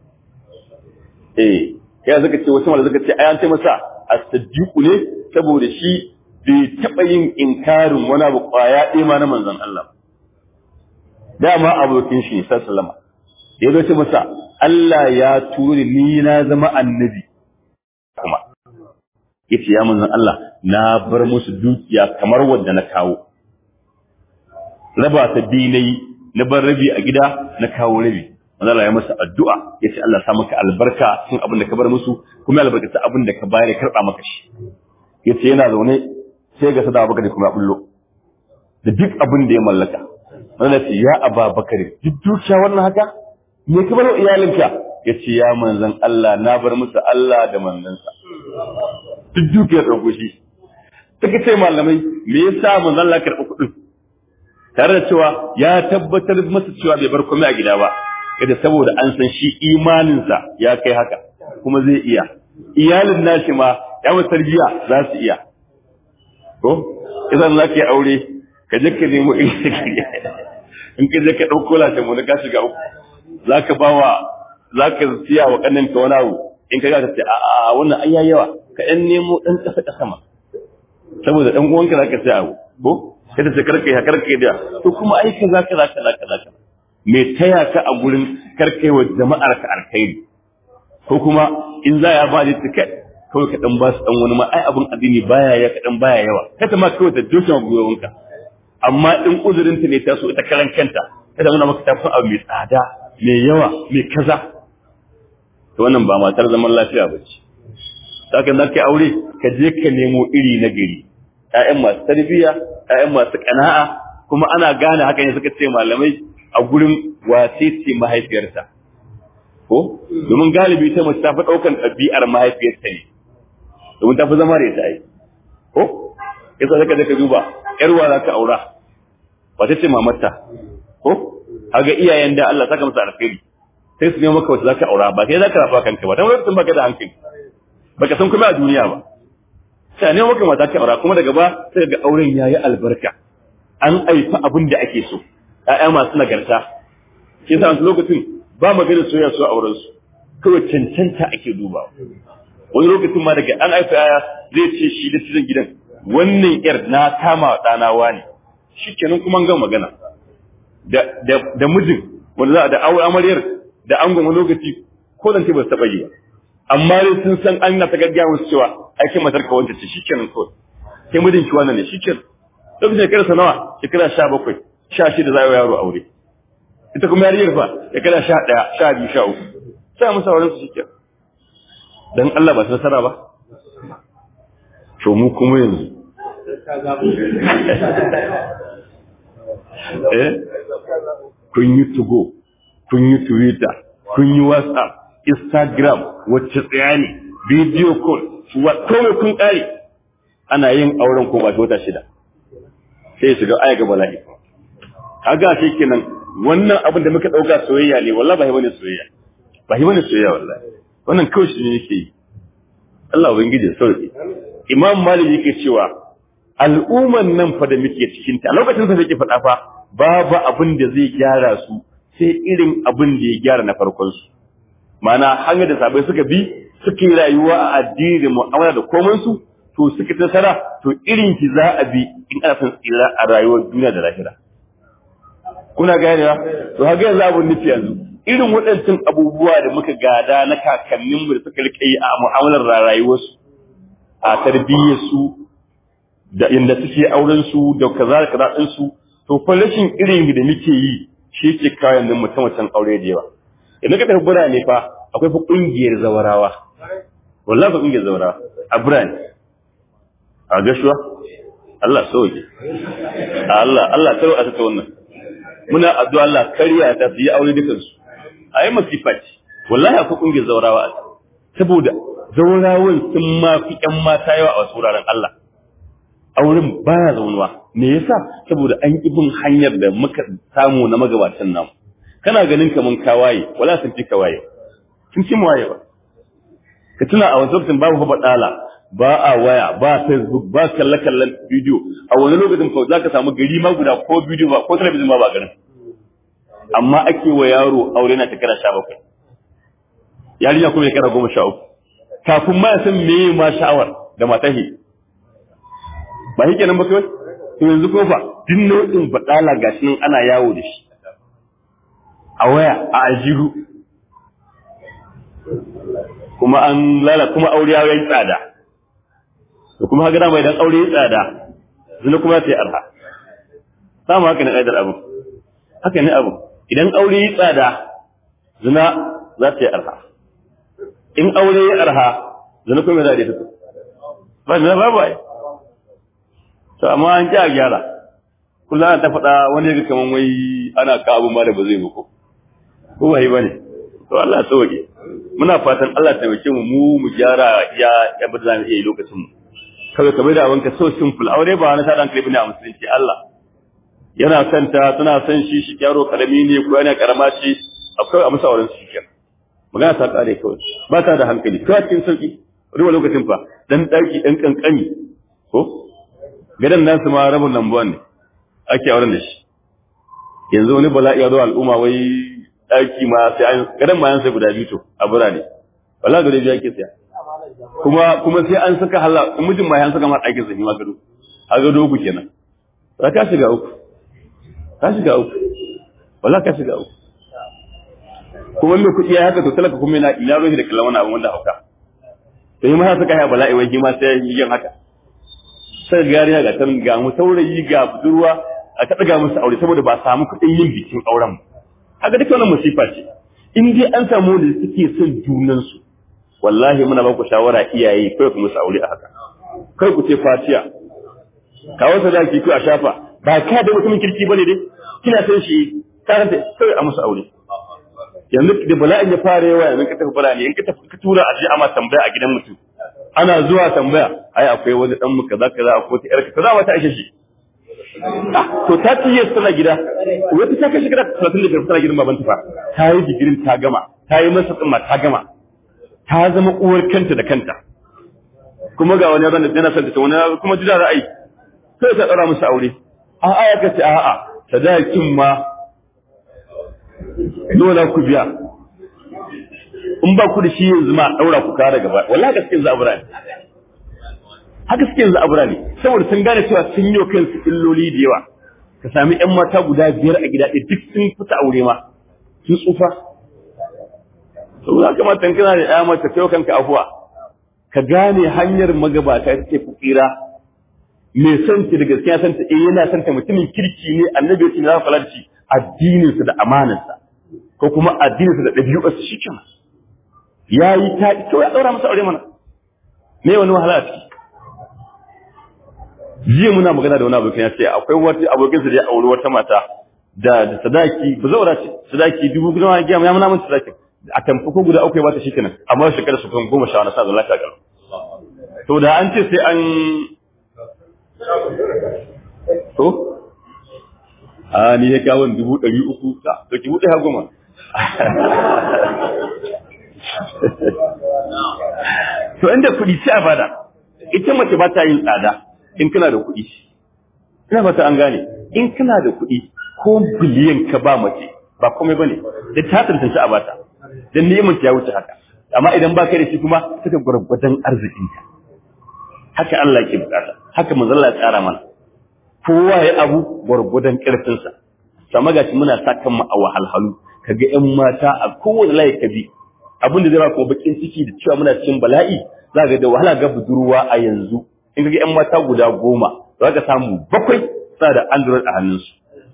A: eh ya zaka ce wasu malaka ce ayan tai masa as-siddiqu ne saboda shi bai taba yin inkarin wani abu kwaya ɗaya ma na manzon Allah dama abokin shi sallama ya zo ce masa Allah ya turi ni na zama annabi kuma yace ya manzon Allah na bar musu dukiya kamar wanda na kawo raba ta dinai na bar rabi a gida na kawo rabi manzo Allah ya masa addu'a yace Allah sa maka albarka cikin abin da ka bar musu kuma albarkata abin da ka bayar ya karba maka shi yace yana zaune sai ga sada Abubakar kuma ya bullo da duk abin da ya mallaka manzo ce ya Aba Bakari duk dukiya wannan haka me ka bar iyalinka yace ya manzon Allah na bar musu Allah da manzansa duk dukiyar dauko shi suka ce malamai me yasa manzon Allah karɓi kuɗin tare da cewa ya tabbatar masa cewa bai bar komai a gida ba kada saboda an san shi imaninsa ya kai haka kuma zai iya iyalin nashi ma ya wa tarbiya za su iya ko idan za ka yi aure ka je ka nemo in ka je ka ɗauko lashe mu ka shiga uku za ka ba wa za ka siya wa ƙanin ka wani abu in ka ga ka ce a wannan an yawa ka ɗan nemo ɗan ƙasa ƙasa ma saboda ɗan uwanka za ka siya abu ko sai da karka ya karka da to kuma ai kaza kaza kaza kaza me taya ka a gurin karkai wa jama'ar ka alkhairi ko kuma in za ya ba da tiket kawai ka dan ba su dan wani ma ai abun addini baya ya ka dan baya yawa kada ma kawai ta dokin gwiwanka amma in uzurin ta ne ta so ita karan kanta kada muna maka tafi abu mai tsada mai yawa mai kaza to wannan ba matar zaman lafiya ba ce saka za ka aure ka je ka nemo iri na gari ƴaƴan masu tarbiyya ƴaƴan masu ƙana'a kuma ana gane haka ne suka ce malamai a gurin wace ce mahaifiyarta ko domin galibi ta mace ta fi ɗaukan ɗabi'ar mahaifiyarta ne domin ta fi zama da ita ai ko yasa zaka je ka duba ƴar wa za ka aura wace ce mamarta ko haga iyayen da Allah saka masa alkhairi sai su ne maka wace za ka aura ba sai za ka rafa kanka ba dan wani baka da hankali baka san kuma a duniya ba sai ne maka mata ka aura kuma daga ba sai ga auren yayi albarka an aifa abin da ake so ƴaƴa masu nagarta shi yasa wasu lokacin ba magana soyayya su auren su kawai cancanta ake dubawa wani lokacin ma daga an aifa ƴaƴa zai ce shi da cikin gidan wannan yar na kama ɗana wani shi kenan kuma gan magana da da da mijin wanda za a da aure amaryar da angon wani lokaci ko zan ce ba su taɓa yi ba amma dai sun san an na ta gaggawa su cewa aikin matar ka wanda ce shikenan kawai sai mijin ki wannan ne shikenan lokacin shekara sa nawa shekara sha bakwai sha shida za a yi yaro aure ita kuma yariyar fa shekara sha ɗaya sha biyu sha uku sai musu auren su shikenan dan Allah ba su nasara ba to mu kuma yanzu eh kun yi tugo kun yi twitter kun yi whatsapp instagram wacce tsaya ne video call wa kome kun kare ana yin auren ko ba wata shida sai shiga aya ga bala'i kaga shi kenan wannan abin da muka dauka soyayya ne wallahi ba hi bane soyayya ba hi bane soyayya wallahi wannan kawai shi ne yake yi Allah ubangiji sauki imam malik yake cewa al'umman nan fa da muke cikin ta lokacin da yake faɗa fa babu abin da zai gyara su sai irin abin da ya gyara na farkon su ma'ana hanyar da sabai suka bi suka yi rayuwa a addini da mu'amala da komai su to suka tasara to irin ki za a bi in ana son tsira a rayuwar duniya da lahira kuna ganewa to haka yanzu abun nufi yanzu irin waɗancan abubuwa da muka gada na kakanninmu da suka rike yi a mu'amalar rayuwarsu a tarbiyyarsu da inda suke auren su da kaza da kaza din su to fa rashin irin da muke yi shi ke kawo yanzu mutum mutum aure da yawa idan ka tafi birane fa akwai fa kungiyar zawarawa wallahi fa kungiyar zawarawa a birane a gashuwa Allah sauke Allah Allah taro a ta wannan muna addu'a Allah kariya ta su yi aure dukan su ayi masifa ce wallahi akwai kungiyar zawarawa a saboda zawarawan sun ma fi ƴan mata yawa a wasu wuraren Allah auren baya zaunuwa me yasa saboda an ki bin hanyar da muka samu na magabatan namu kana ganin kaman kawaye wala sun fi kawaye sun ci waye ba ka tuna a wasu lokacin babu faɗala ba a waya ba facebook ba kalle kallon bidiyo a wani lokacin ko zaka samu gari ma guda ko bidiyo ba ko talabijin ma ba garin amma ake wa yaro aure na shekara sha bakwai yarinya kuma shekara goma sha uku kafin ma ya san meye ma sha'awar da matahi ba shi kenan ba kawai to yanzu ko fa duk nau'in badala gashi nan ana yawo da shi a waya a aljihu kuma an lala kuma aure ya yi tsada da kuma haka dama idan aure ya tsada zina kuma ta yi arha samu haka ne ƙaidar abu haka ne abu idan aure ya tsada zina za ta yi arha in aure ya arha zina kuma za ta yi ba zina babu ai to amma an ji a gyara kullum ana ta faɗa wani ga kaman wai ana ka abu ma da ba zai muku ko ba yi bane to Allah sauke muna fatan Allah ta taimake mu mu mu gyara ya ya bada zamu iya lokacin mu kawai kamar da abin ka so simple aure ba wani sadan kai bane a musulunci Allah yana son ta tana son shi shi yaro karami ne ko yana karama shi akwai a masa auren shi kenan magana ta kare kawai ba ta da hankali kawai cikin sauki ruwa lokacin fa dan daki dan kankani ko gadan nasu ma rabin lambuwan ne ake auren da shi yanzu wani bala'i ya zo al'umma wai daki ma sai an gadan ma yan sai guda biyu to a birane wallahi gare biyu ake saya kuma kuma sai an saka hala mijin ma yan saka ma ɗakin sa ma gado a gado uku kenan za ka shiga uku ka shiga uku wallahi ka shiga uku kuma mai kuɗi ya haka to talaka kuma yana ina ruhi da kallon wani abu wanda hauka to yi ma saka ya bala'i wai shi ma sai yin haka sai gariya ga tan ga mu saurayi ga budurwa a ta daga musu aure saboda ba samu kuɗin yin bikin auren haka duka wannan musifa ce in dai an samu da suke son junan su wallahi muna ba ku shawara iyaye kai ku musu aure a haka kai ku ce fatiya kawo sadaki ku a shafa ba ka da mutumin kirki bane dai kina san shi karanta kai a musu aure yanzu da bala'in ya fara yawa yanzu ka tafi bala'in in ka tafi ka tura a je ama tambaya a gidan mutum ana zuwa tambaya ai akwai wani dan mu kaza kaza akwai ta yarka kaza wata aisha shi to ta tiye tana gida wata ta kai shekara 35 tana gidan babanta fa ta yi digirin ta gama ta yi masa tsimma ta gama ta zama uwar kanta da kanta kuma ga wani ran da yana son ta wani kuma jira ra'ayi sai ta tsara musu aure a'a ya kace a'a sadakin ma dole ku biya in ba ku da shi yanzu ma daura ku kare gaba wallahi gaske yanzu abura ne haka suke yanzu abura ne saboda sun gane cewa sun yi kansu illoli da yawa ka sami ƴan mata guda biyar a gida ɗaya duk sun fita aure ma sun tsufa saboda kamata in kana da ƴa mace kai kanka afuwa ka gane hanyar magabata ita ce tsira mai son ta da gaskiya son ta eh yana son ta mutumin kirki ne annabi ya ce za ka shi addininsa da amanarsa ko kuma addininsa da ɗabi'arsa shi kenan ya yi ta kawai ya ɗaura masa aure mana me wani wahala a ciki jiya muna magana da wani abokin ya ce akwai wata abokin sa da ya auri wata mata da da sadaki ba zaura ce sadaki dubu guda ma giya ya muna mun sadaki a tamfa ko guda uku ya bata shikenan amma shekara su kan goma sha wani sa da lafiya kalau to da an ce sai an to a ni ya kawo dubu ɗari uku ta to ki buɗe ha goma to inda kuɗi sai a bada ita mace ba ta yin tsada in kana da kuɗi ina fata an gane in kana da kuɗi ko biliyan ka ba mace ba komai bane da ta tantance a bata dan neman ya wuce haka amma idan ba kai da shi kuma suka gwargwadon arzikinka haka Allah ke bukata haka manzo Allah ya tsara mana kowa ya abu gwargwadon karfinsa sama gashi muna sa kan mu a wahalhalu kaga ƴan mata a kowane layi ka bi abin da zai ba kuma bakin ciki da cewa muna cikin bala'i za ga da wahala ga budurwa a yanzu in kaga ƴan mata guda goma za ka samu bakwai suna da android a hannunsu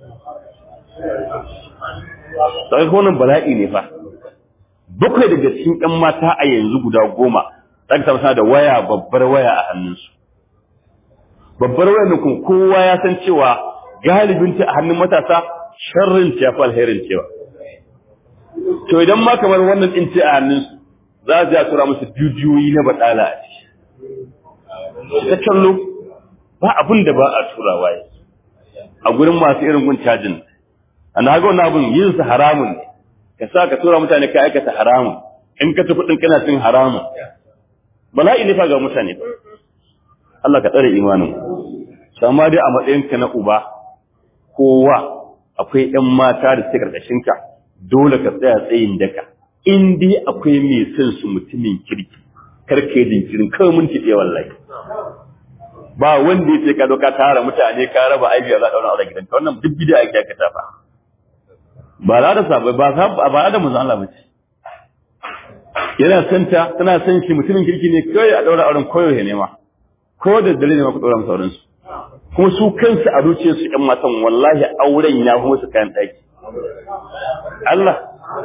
A: sai wannan bala'i ne fa bakwai daga cikin ƴan mata a yanzu guda goma za ka samu suna da waya babbar waya a hannunsu babbar wayar nan kuma kowa ya san cewa galibin ta a hannun matasa sharrin ta fa alherin cewa to idan ma kamar wannan din ce a hannun su za su ya tura musu bidiyoyi na badala a ciki ta kallo ba abin da ba a turawa yi a gurin masu irin gun cajin ana haka wannan abin yin su haramun ne ka sa ka tura mutane ka aikata haramun in ka tafi din kana cin haramun bala'i ne fa ga mutane Allah ka tsare imanin amma dai a matsayinka na uba kowa akwai ƴan mata da suke karkashin ka dole ka tsaya tsayin daka in dai akwai mai son su mutumin kirki kar ka yi jinkirin kawai mun ɗaya wallahi ba wanda ya ce ka doka tara mutane ka raba aiki za a ɗaura aure gidanka wannan duk bida ake aka tafa ba za da sabai ba ba da manzon Allah ba ce yana santa tana son shi mutumin kirki ne kawai a ɗaura auren koyo ya nema ko da dare ne ma ku ɗora masa auren su kuma su kansu a zuciyar su ƴan matan wallahi auren ya fi musu kayan ɗaki Allah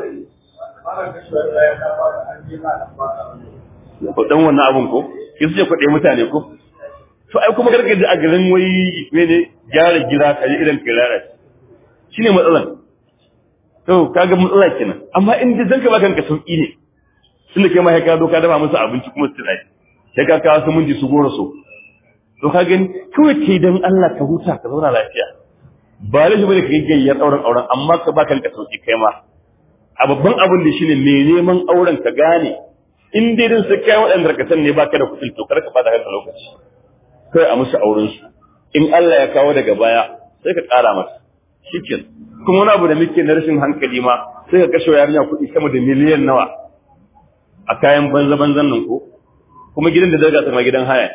A: ko dan wannan abun ko ki su ce kwaɗe mutane ko to ai kuma karka ji a garin wai mene gyara gida ka ji irin kirara shine matsalan to kaga matsala kenan amma in ji zanka baka kanka sauki ne tunda kai ma sai ka doka dafa musu abinci kuma su tsaya sai ka kawo su munji su gora so to ka gani kawai kai dan Allah ka huta ka zauna lafiya ba da shi bane ka gayyar auren auren amma ka ba kanka sauki kai ma a babban abin da shine me neman auren ka gane in dai din sai kai waɗanda ka san ne baka da kuɗi to kar ka bada kanka lokaci kai a musu auren su in Allah ya kawo daga baya sai ka ƙara masa shikin kuma wani abu da muke na rashin hankali ma sai ka kashe yarinya kuɗi sama da miliyan nawa a kayan banza banzan nan ko kuma gidan da daga sama gidan haya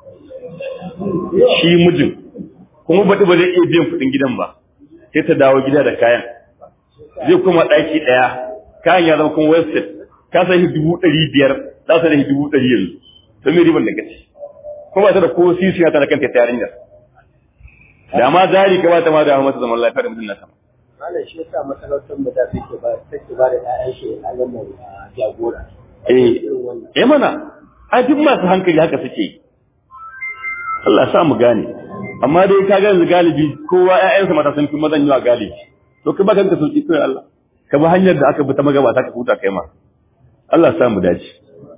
A: shi mijin kuma baɗi ba zai iya biyan kuɗin gidan ba sai ta dawo gida da kayan zai kuma ɗaki ɗaya kayan ya zama kuma website ka sai shi dubu ɗari biyar za su da shi dubu ɗari yanzu to me riban da gaci kuma ba ta da ko sisi ta da kanta ta yarinyar da ma jari ka ba ta ma da masa zaman lafiya da mutum na sama
B: Malam shi yasa masarautar mu da take ba take ba da ƴaƴan shi a lamar jagora.
A: eh eh mana a duk masu hankali haka suke yi Allah sa mu gane amma dai ka ga yanzu galibi kowa ƴaƴansa mata sun fi mazan yawa galibi to ka baka ka sauki kai Allah ka bi hanyar da aka bi ta magabata ka huta kai ma Allah sa mu dace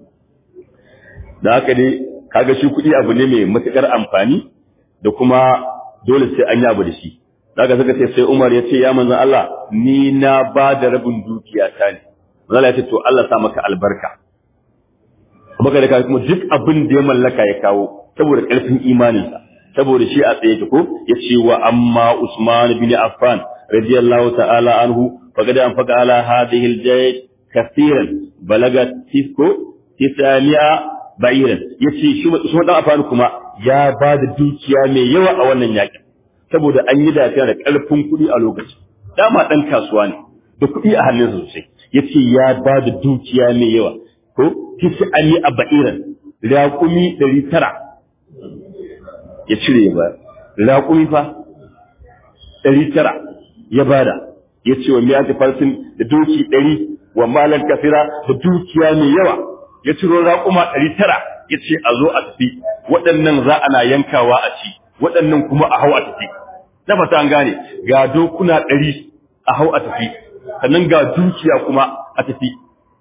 A: da haka dai kaga shi kuɗi abu ne mai matukar amfani da kuma dole sai an yi abu da shi daga suka ce sai Umar ya ce ya manzon Allah ni na ba da rabin dukiya ta ne manzon ya ce to Allah sa maka albarka baka da kuma duk abin da ya mallaka ya kawo saboda ƙarfin imaninsa saboda shi a tsaye ko ya ce wa amma Usman bin Affan radiyallahu ta'ala anhu faqad anfaqa ala hadhihi al-jaysh kaseeran balaga tisko tisaniya ba'iran yace shi Usman dan Affan kuma ya ba da dukiya mai yawa a wannan yakin saboda an yi dafiya da ƙarfin kuɗi a lokacin dama ɗan kasuwa ne da kuɗi a hannunsa sosai yace ya ba da dukiya mai yawa ko tisani a ba'iran raƙumi ɗari tara ya cire ya bayar raƙumi fa ɗari tara ya bada ya ce wa miyati farsin da doki ɗari wa malar kafira da dukiya mai yawa ya ciro raƙuma ɗari tara ya ce a zo a tafi waɗannan za ana yankawa a ci waɗannan kuma a hau a tafi na fata an gane ga dokuna ɗari a hau a tafi sannan ga dukiya kuma a tafi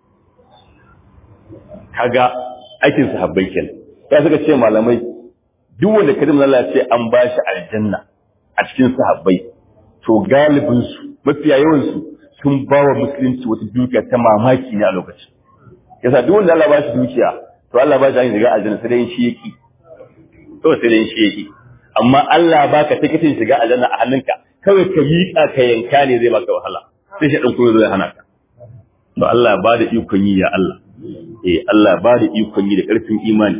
A: kaga aikin sahabbai kenan ya suka ce malamai duk wanda kadim Allah ce an ba shi aljanna a cikin sahabbai to galibin su mafiya yawan su sun ba wa musulunci wata dukiya ta mamaki ne a lokacin yasa duk wanda Allah ba shi dukiya to Allah ba shi hanyar shiga aljanna sai dai shi yaki to sai dai shi yaki amma Allah baka tikitin shiga aljanna a hannunka kawai ka miƙa ka yanka ne zai baka wahala sai shi dan kuma zai hana ka to Allah ba da ikon yi ya Allah eh Allah ba da ikon yi da ƙarfin imani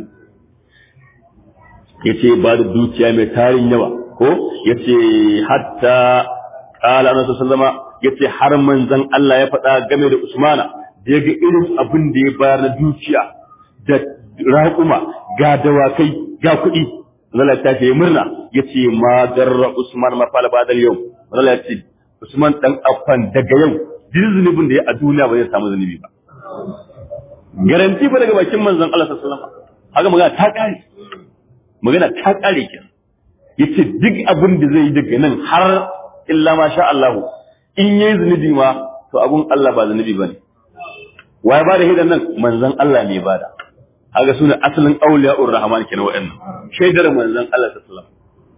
A: yace ba da dukiya mai tarin yawa ko yace hatta qala annabi sallama yace har manzon Allah ya faɗa game da Usmana da yaga irin abin da ya bayar na dukiya da raƙuma ga dawakai ga kuɗi Allah ta ce murna yace ma darra Usman ma fala ba yau Allah ya ce Usman dan affan daga yau duk zunubin da ya a duniya ba zai samu zunubi ba garanti ba daga bakin manzon Allah sallallahu alaihi wasallam haka magana ta kare magana ta kare kin yace duk abin da zai yi daga nan har illa ma sha Allah in yayi zunubi ma to abun Allah ba zunubi bane waye ba da hidan nan manzon Allah ne ba da haka sune asalin auliya'ur rahman kenan wa'annan shaidar manzon Allah sallallahu alaihi wasallam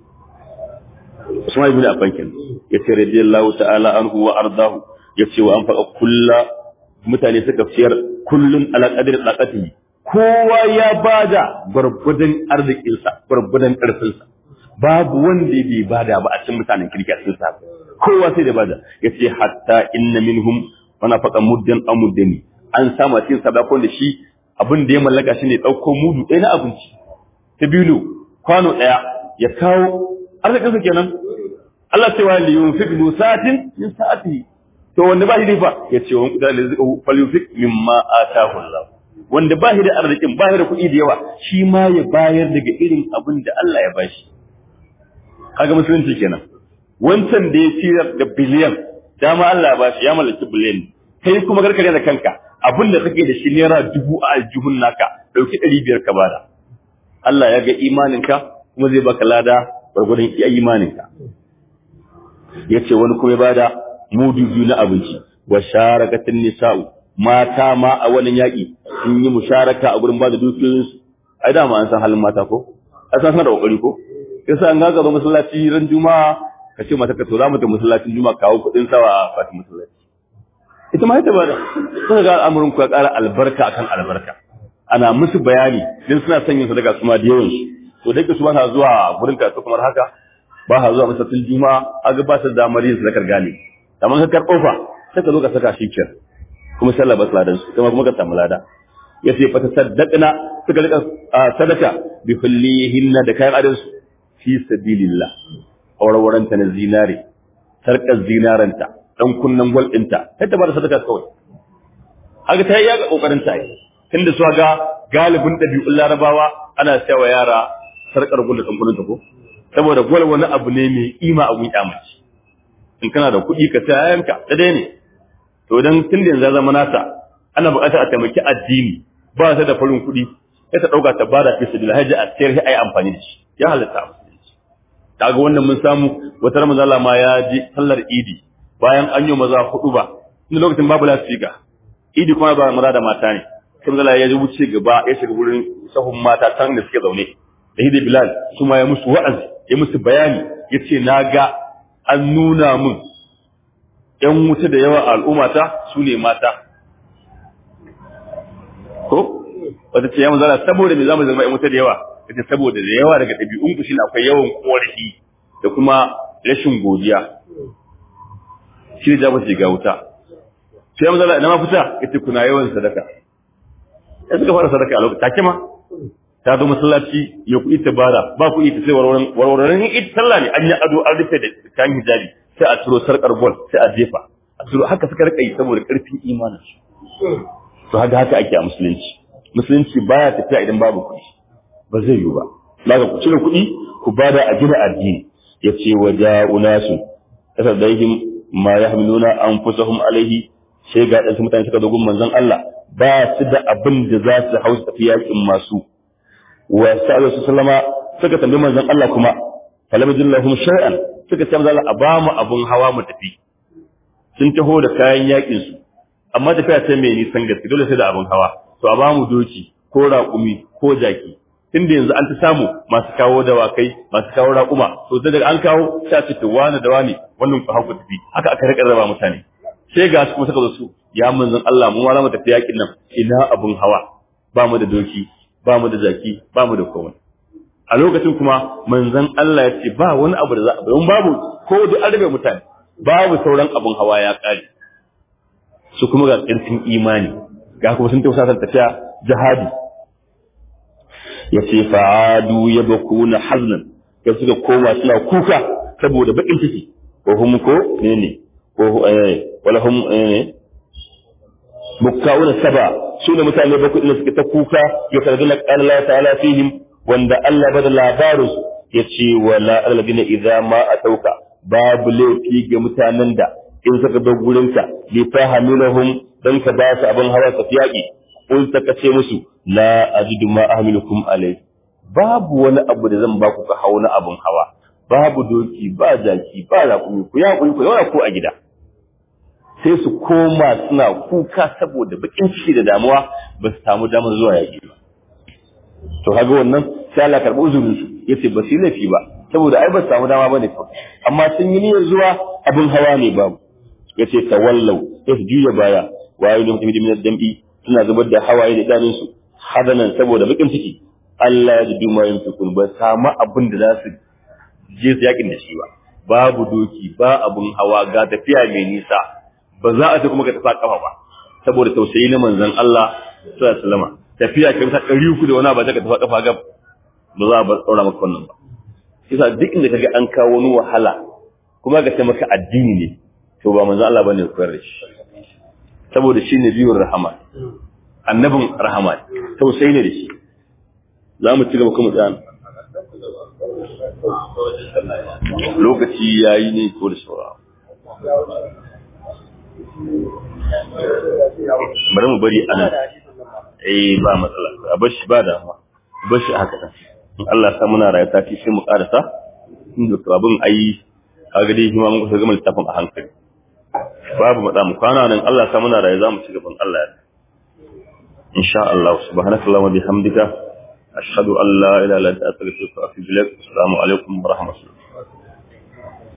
A: Usman ibn Affan kenan yace radiyallahu ta'ala anhu wa ardahu yace wa anfaqa kullu mutane suka fiyar kullun ala qadri taqatihi kowa ya bada gurgudan arzikinsa gurgudan karfinsa babu wanda bai bada ba a cikin mutanen kirki a cikin sa kowa sai da bada yace hatta inna minhum wana faqa muddan amuddani an sama cikin sadakon da shi abin da ya mallaka shine dauko mudu ɗaya na abinci ta bilu kwano ɗaya ya kawo arzikinsa kenan Allah cewa li yunfiq du sa'atin min sa'atihi to wanda ba shi da fa ya ce wani kudin da zai falyufik mimma atahu Allah wanda ba shi da arzikin ba shi da kuɗi da yawa shi ma ya bayar daga irin abin da Allah ya bashi kaga musulunci kenan wancan da ya ciyar da biliyan dama Allah ya bashi ya mallaki biliyan kai kuma karkare da kanka abin da kake da shi naira dubu a aljihun naka dauki ɗari biyar ka bada Allah ya ga imaninka kuma zai baka lada gwargwadon iya imaninka ya ce wani kuma ya bada mudu biyu na abinci wa sharakatin nisa'u mata ma a wannan yaƙi sun yi musharaka a gurin bada dukiyoyinsu ai dama an san halin mata ko a san da kokari ko yasa an ga zo masallaci ran juma'a ka ce mata ka to za mu ta masallacin juma'a kawo kuɗin sawa a fatin masallaci ita ma ita bada suka ga al'amuran ku ya ƙara albarka akan albarka ana musu bayani dan suna son yin sadaka su ma da yawan su to da su ba sa zuwa gurin karatu kamar haka ba sa zuwa masallacin juma'a aga ba su damar yin sadakar galibi amma ka karɓo fa sai ka zo ka saka shi kiyar kuma sallah ba ladan su kuma kuma ka samu lada ya ce fata saddaqna suka rika sadaka bi kullihinna da kayan adansu fi sabilillah aurawaranta na zinare sarkar zinaranta dan kunnan gwal ɗinta sai ta bada sadaka kawai haka ta yi ya kokarin ta yi tunda su ga galibin ɗabi'un larabawa ana sayawa yara sarkar gwal da dan kunnan ta ko saboda gwal wani abu ne mai kima a gun mace in kana da kuɗi ka saya yanka da dai ne to dan tun da yanzu zama nata ana buƙatar a taimaki addini ba ta da farin kuɗi sai ta ɗauka ta bada fi sabilillah haji a sayar sai ai amfani da shi ya halatta kaga wannan mun samu wata ramazala ma ya je sallar idi bayan an yi maza hudu ba inda lokacin babu lasfika idi kuma ba maza da mata ne sai mazala ya wuce gaba ya shiga wurin sahun mata can da suke zaune da hidi bilal su ma ya musu wa'azi ya musu bayani ya ce na ga an nuna mun ‘yan wuta da yawa a al'ummata su ne mata. Ko? Wata ce yawan zara saboda me za mu zama ‘yan wuta da yawa, ita saboda da yawa daga ɗabi'un ku shi akwai yawan ƙorafi da kuma rashin godiya. Shi ne jaba shiga wuta. Sai yawan zara ina ma fita ita kuna yawan sadaka. Ya suka fara sadaka a lokacin take ma. Ta zo masallaci ya kuɗi ta bara ba kuɗi ta sai warwarin ita sallah ne an yi ado an rufe da kayan hijabi sai a ciro sarkar gol sai a jefa a ciro haka suka rika yi saboda karfin imanin su to haka haka ake a musulunci musulunci baya tafiya idan babu kuɗi ba zai yiwu ba daga ku cire kuɗi ku bada a gina addini ya ce wa ja'unasu tasaddaihim ma yahmiluna anfusahum alaihi sai ga ɗansu mutane suka dogon manzon Allah ba su da abin da za su hausa tafi yakin masu wa sallallahu sallama suka tambayi manzon Allah kuma falam lahum shay'an suka ce manzo a ba mu abun hawa mu tafi sun taho da kayan yakin su amma tafiya sai mai nisan gaske dole sai da abun hawa to a ba mu doki ko raƙumi ko jaki tunda yanzu an ta samu masu kawo dawakai masu kawo raƙuma to sai daga an kawo sai a ce to wani da wani wannan ku haku tafi haka aka rika raba mutane sai ga su kuma suka zo su ya manzon Allah mu ma za mu tafi yakin nan ina abun hawa ba mu da doki ba mu da jaki ba mu da komai a lokacin kuma manzon Allah ya ce ba wani abu da za a bayan babu ko da an rabe mutane babu sauran abun hawa ya kare su kuma ga ƙarfin imani ga kuma sun tausa tafiya jihadi ya ce fa'adu ya baku na haznan ya suka koma suna kuka saboda bakin ciki ko hum ko ne ne ko eh wala hum eh mukkawuna saba su ne mutane bakwai da suka ta kuka ya karzuna qala Allah ta'ala fihim wanda Allah bada labarin su yace wala alladina idza ma atauka babu laifi ga mutanen da in suka bar gurinka li fahamilahum dan ka ba su abin hawa su yaki kun saka ce musu la ajidu ma ahmilukum alai babu wani abu da zan ba ku ka hauna abin hawa babu doki ba jaki ba raƙumi ku ya ku yawa ko a gida sai su koma suna kuka saboda bakin ciki da damuwa ba su samu damar zuwa yaƙi ba to kaga wannan sai Allah karɓi uzurin su yace ba su laifi ba saboda ai ba su samu dama bane fa amma sun yi niyyar zuwa abin hawa ne babu yace tawallau ya su juya baya wayo da mutum min dambi suna zubar da hawaye da idanun su hadanan saboda bakin ciki Allah ya ji ma yunfikun ba samu abin da za su je su yakin da shi ba babu doki ba abun hawa ga tafiya mai nisa ba za a ce kuma ka tafi kafa ba saboda tausayi na manzon Allah sallallahu alaihi wasallam tafiya kai ta ɗari uku da wani ba ka tafi kafa gab ba za a bar tsaura maka wannan ba yasa duk inda kaga an kawo wani wahala kuma ga ce maka addini ne to ba manzon Allah bane koyar da shi saboda shi ne biyun rahama annabin rahama tausayi ne da shi za mu ci gaba kuma tsaya lokaci yayi ne ko da sauraro bari mu bari ana eh ba matsala a bar shi ba da bar shi haka nan in Allah sa muna rayuwa tafi sai mu karasa inda to abin ayi kaga dai kuma mun kusa gama littafin a hankali babu matsa mu kwana nan Allah sa muna rayuwa zamu ci gaban Allah ya insha Allah subhanakallahumma wa bihamdika ashhadu an la ilaha illa anta astaghfiruka wa atubu ilaik assalamu alaikum wa rahmatullahi